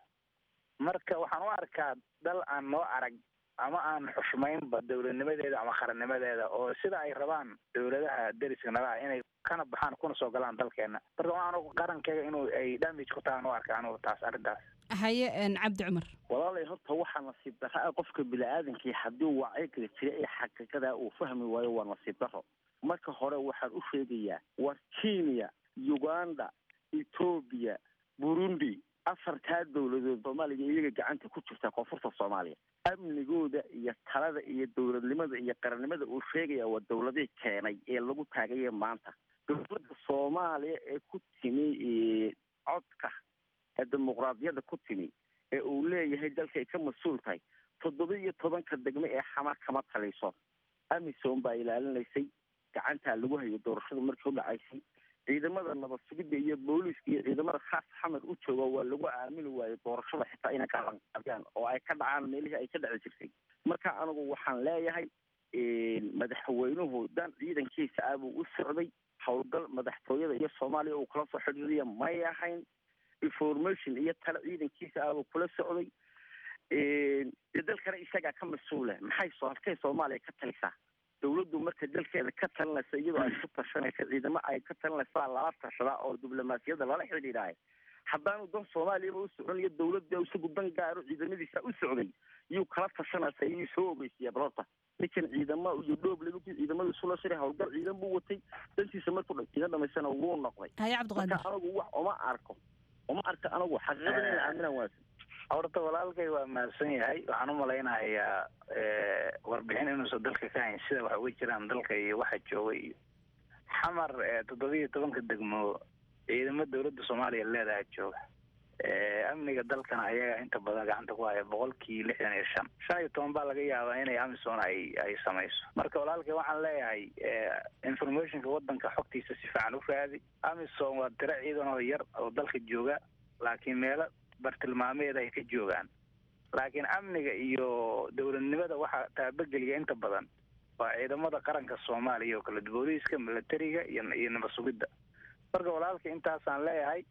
[SPEAKER 19] marka waxaan u arkaa dal aan noo arag ama aan xushmaynba dowladnimadeeda ama qarannimadeeda oo sida ay rabaan dowladaha deriska nala ah inay kana baxaan kuna soo galaan dalkeena marka waxaan qarankeega inuu ay damage ku tahan u arka anugu taas arrintaas
[SPEAKER 18] haye cabdi cumar
[SPEAKER 20] walaalay horta waxaa nasiib darra ah qofka bini-aadankii haddii wacyiga jira ee xaqiiqada uu fahmi waayo waa nasiib darro marka hore waxaan u sheegayaa war kenya uganda etoobiya burundi afartaa dowladood soomaaliya iyaga gacanta ku jirta koonfurta soomaaliya amnigooda iyo talada iyo dowladnimada iyo qarannimada uu sheegaya waa dowladihii keenay ee lagu taagaya maanta dowladda soomaaliya ee ku timi codka ee dimuqraadiyadda ku timi ee uu leeyahay dalkay ka mas-uul tahay toddoba iyo tobanka degme ee xamar kama taliso amisom baa ilaalinaysay gacantaa lagu hayo doorashada markii u dhacaysay ciidamada nabad sugidda iyo booliiska iyo ciidamada khaas xamar u jooga waa lagu aamini waayo doorashada xitaa inay ka qaadaan oo ay ka dhacaan meelihii ay ka dhici jirtay marka anigu waxaan leeyahay madaxweynuhu dan ciidankiisa ah buu u socday howlgal madaxtooyada iyo soomaaliya uu kula soo xidhiiriya may ahayn information iyo tale ciidankiisa ah buu kula socday dee dalkana isagaa ka mas-uula maxay soo halkay soomaaliya ka talisaa dowladdu marka dalkeeda ka talinaysa iyadoo ay ku tashanaysa ciidamo ay ka talinaysaa lala tashadaa oo diblomaasiyadda lala xidhiidhaay haddaanu dan soomaaliyaba u socon iyo dowladda isagu dan gaaro ciidamadiisa u socday yuu kala tashanaysa iyuu soo ogeysiya balota ninkan ciidama iyo dhooble markii ciidamadu isula shiray howlgal ciidan buu watay dantiisa markuu dhagtiga dhamaysana wuu noqday
[SPEAKER 18] haye cabdiqaadir
[SPEAKER 20] marka anagu wax uma arko uma arko anagu xaqiiqada inay aaminaan waasa
[SPEAKER 19] horta walaalkay waa mahadsan yahay waxaan u malaynayaa warbixin inuusan dalka ka hayn sida wax uga jiraan dalka iyo waxa jooga iyo xamar toddobiyo tobanka degmo ciidamo dowladda soomaaliya leedaha jooga amniga dalkana ayaga inta badan gacanta ku haya boqolkii lixdan iyo shan shan iyo toban baa laga yaabaa inay amisom ay ay samayso marka walaalkay waxaan leeyahay informationka wadanka xogtiisa si fiican u raadi amisom waa tiro ciidan oo yar oo dalka jooga laakiin meelo bartilmaameed ay ka joogaan laakiin amniga iyo dowladnimada waxaa taabageliya inta badan waa ciidamada qaranka soomaaliya oo kale booliiska militariga iyo iyo nabad sugidda marka walaalka intaasaan leeyahay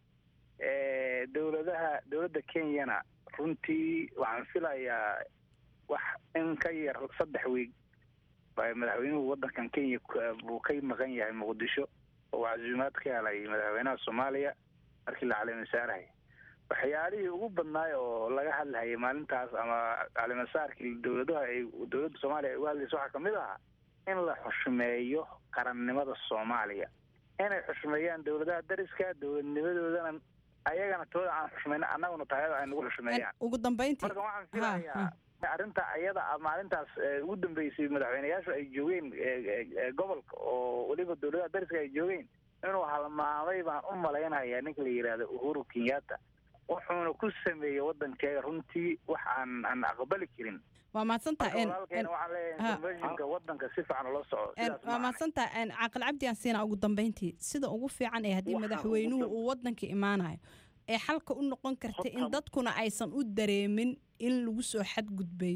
[SPEAKER 19] dowladaha dowladda kenyana runtii waxaan filayaa wax in ka yar saddex wiig madaxweynuhu wadankan kenya buu ka maqan yahay muqdisho oo casuumaad ka helay madaxweynaha soomaaliya markii la calimasaarahay waxyaalihii ugu badnaay oo laga hadlahayay maalintaas ama calimasaarkii dowladaha ay dowladda soomaaliya ay uga hadlaysa waxaa kamid ahaa in la xushmeeyo qarannimada soomaaliya inay xushmeeyaan dowladaha dariska dowladnimadoodana ayagana tooda aan xushmayno annaguna taayada ay nagu xushmeeyaan
[SPEAKER 18] ugu dambeyntii
[SPEAKER 19] marka waxaan filayaa arrinta ayada maalintaas ugu dambeysay madaxweyneyaashu ay joogeen gobolka oo weliba dowladaha dariska ay joogeen inuu halmaamay baan u malaynayaa ninka la yidhaahdo uhuru kenyatta wuxuuna ku sameeyey wadankeega runtii wax aan aan aqbali karin
[SPEAKER 18] waa mahadsantaha
[SPEAKER 19] walaalkeena waxaan leeyahay informationka wadanka si fiican ula soco sidaas
[SPEAKER 18] waa mahadsantaha caaqil cabdi aan siinaa ugu dambeyntii sida ugu fiican ee haddii madaxweynuhu uu wadanka imaanayo ee xalka u noqon karta in dadkuna aysan u dareemin in lagu soo xadgudbay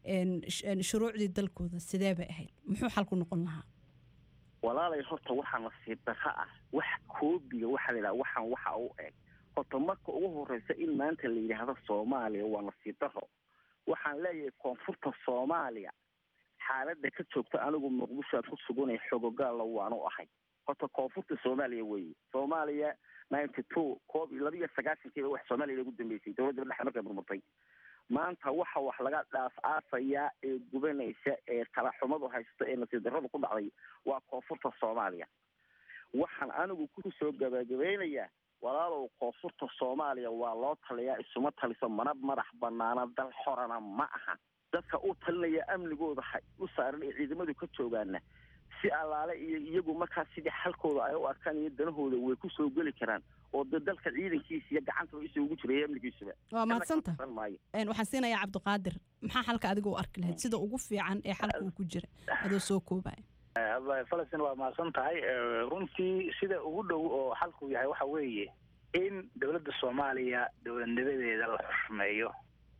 [SPEAKER 18] shuruucdii dalkooda sidee bay ahayd muxuu xalku noqon lahaa
[SPEAKER 20] walaalay horta waxaa nasiib darro ah wax koobiga waxaa la yidhaha waxaan waxa u eg horta marka ugu horeysa in maanta la yidhaahdo soomaaliya waa nasiib darro waxaan leeyahay koonfurta soomaaliya xaaladda ka joogta anigu muqdisho aad ku suganay xogogaalla waanu ahay horta koonfurta soomaaliya weeye soomaaliya ninety two koob iyo laba iyo sagaashankiiba wax soomaaliya lagu dambeysay dowladda dhexe markay burburtay maanta waxa wax laga dhaaf aafayaa ee gubanaysa ee talaxumadu haysta ee nasiib darradu ku dhacday waa koonfurta soomaaliya waxaan anigu ku soo gabagabeynayaa walaalow koonfurta soomaaliya waa loo taliyaa isuma taliso mana madax banaana dal xorana ma aha dadka u talinaya amnigooda ha u saaran ee ciidamadu ka joogaana si allaale iyo iyagu markaa sidii xalkooda ay u arkaan iyo danahooda way ku soo geli karaan oo de dalka ciidankiisa iyo gacanta isa ugu jiraya amnigiisuba
[SPEAKER 18] waa mahadsanta waxaan siinayaa cabdiqaadir maxaa xalka adiga u arki lahayd sida ugu fiican ee xalka uu ku jira adoo soo koobaya
[SPEAKER 19] falastin waa mahadsan tahay runtii sida ugu dhow oo xalku yahay waxa weeye in dowladda soomaaliya dowladnimadeeda la xushmeeyo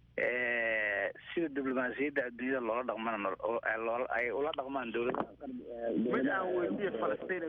[SPEAKER 19] sida diblomaasiyadda adduunyada loola dhaqman ay ula dhaqmaan dowladaha
[SPEAKER 20] mid aan weydiiye falastiin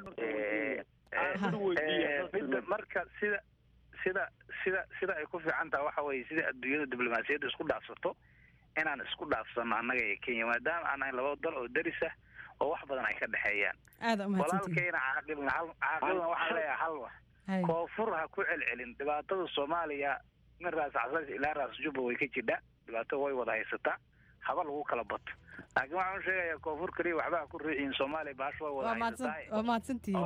[SPEAKER 19] midda marka sida sida sida sida ay ku fiican taha waxa weeye sida adduunyada diblomaasiyadda isku dhaafsato inaan isku dhaafsano annaga iyo kenya maadaama aan nahay laba dal oo daris ah oo wax badan ay ka dhexeeyaan walaalkayna caaqilna caaqilna waxaan leeyahay halwa koonfur ha ku celcelin dhibaatada soomaaliya min raas casas ilaa raas jubba way ka jidhaa dhibaato way wada haysataa haba lagu kala bato laakiin waxaan u sheegayaa koonfur keliya waxba ha ku riiciin soomaaliya baasho way wada
[SPEAKER 18] waa mahadsantihiin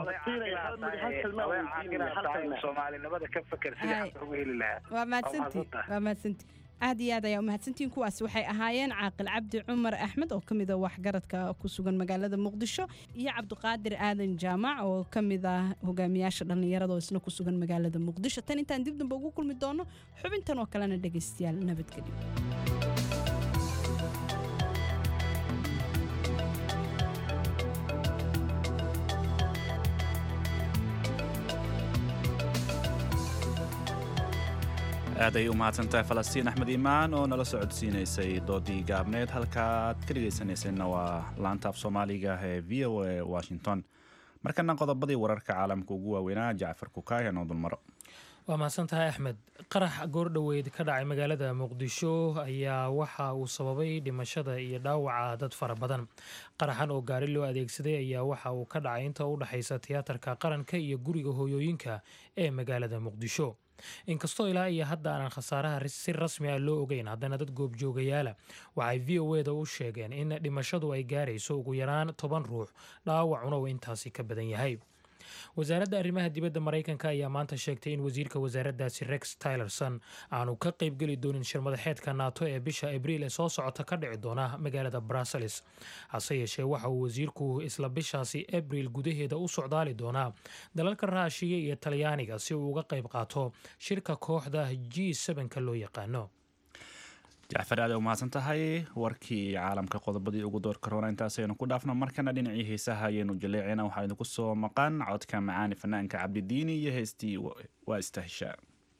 [SPEAKER 19] soomaalinimada ka feker sidii xalka ugu heli lahaa
[SPEAKER 18] waa mahadsantihin waa mahadsantihin aad iyo aad ayaa umahadsantihiin kuwaasi waxay ahaayeen caaqil cabdi cumar axmed oo ka mid a waxgaradka ku sugan magaalada muqdisho iyo cabdiqaadir aadan jaamac oo ka mid ah hogaamiyaasha dhallinyarada oo isna ku sugan magaalada muqdisho tan intaan dib dambe ugu kulmi doono xubintan oo kalena dhegaystayaal nabadgelyo
[SPEAKER 2] aad ay u mahadsantahay falastiin axmed iimaan oo nala socodsiinaysay doodii gaabneed halkaaad ka dhegaysanaysanna waa laanta af soomaaliga ee v o a washington markana qodobadii wararka caalamka ugu waaweynaa jacfar kukaaya noo dulmaro
[SPEAKER 1] waa mahadsantahay axmed qarax goordhoweyd ka dhacay magaalada muqdisho ayaa waxa uu sababay dhimashada iyo dhaawaca dad fara badan qaraxan oo gaari loo adeegsaday ayaa waxa uu ka dhacay inta u dhexaysa tiyaatarka qaranka iyo guriga hooyooyinka ee magaalada muqdisho inkastoo ilaa iyo hadda aanan khasaaraha si rasmi ah loo ogeyn haddana dad goobjoogayaala waxay v o eda u sheegeen in dhimashadu ay gaarayso ugu yaraan toban ruux dhaawacuna uu intaasi ka badan yahay wasaaradda arrimaha dibadda maraykanka ayaa maanta sheegtay in wasiirka wasaaraddaasi rex tylerson aanu ka qaybgeli doonin shirmadaxeedka nato ee bisha abriil ee soo socota ka dhici doona magaalada brussels hase yeeshee waxa uu wasiirku isla bishaasi abriil gudaheeda u socdaali doonaa dalalka raashiya iyo talyaaniga si uu uga qayb qaato shirka kooxda g ka loo yaqaano
[SPEAKER 2] jacfar aad u mahadsan tahay warkii caalamka qodobadii ugu doorka roona intaasaynu ku dhaafno markana dhinacii heesaha ayaynu jaleecina waxaa idinku soo maqan codka macaani fanaanka cabdidiini iyo heestii waa istahishaa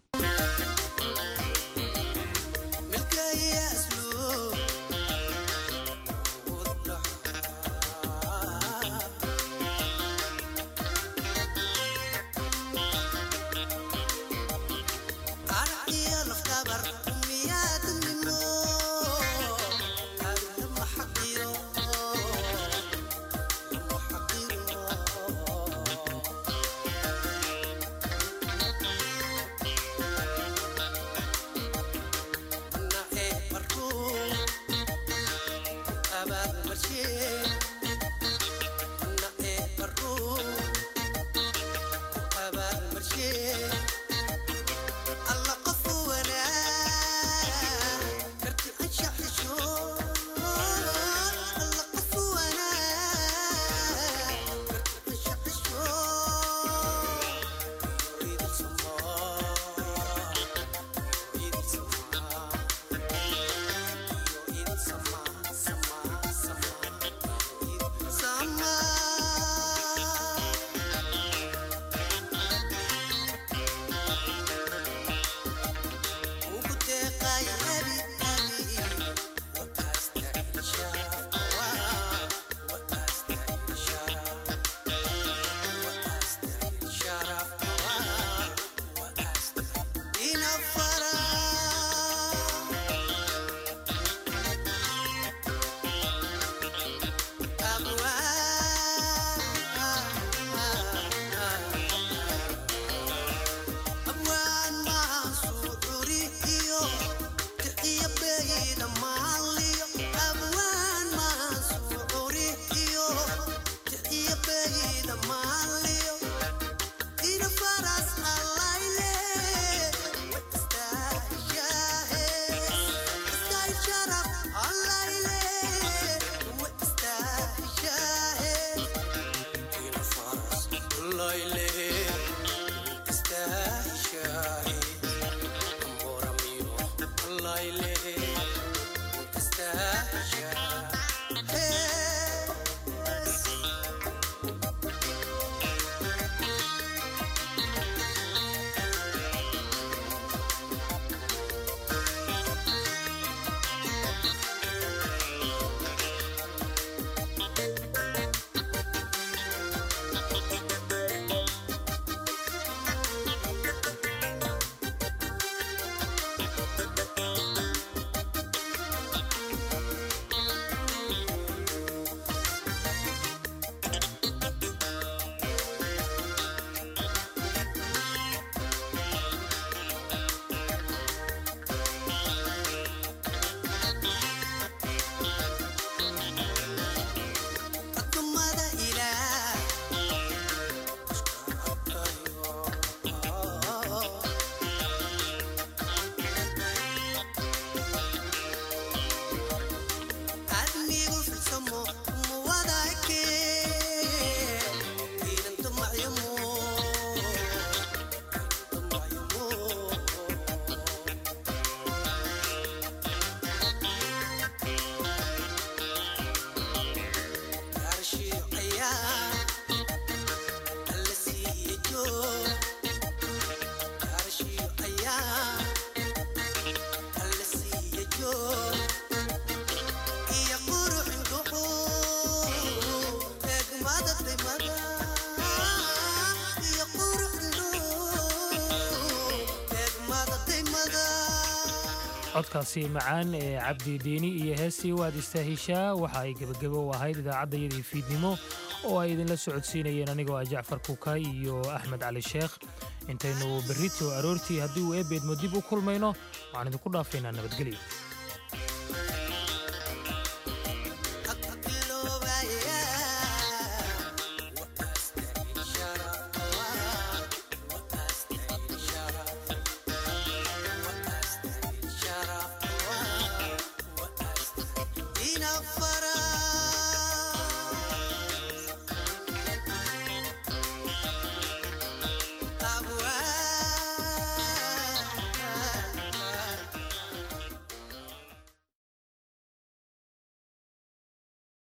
[SPEAKER 1] codkaasi macaan ee cabdi diini iyo heestii waad istaahishaa waxa ay gebagebo u ahayd idaacaddayadii fiidnimo oo ay idinla socodsiinayeen anigoo ah jacfar kukay iyo axmed cali sheekh intaynu berrito aroortii haddii uu eebeedmo dib u kulmayno waxaan idinku dhaafaynaa nabadgelyo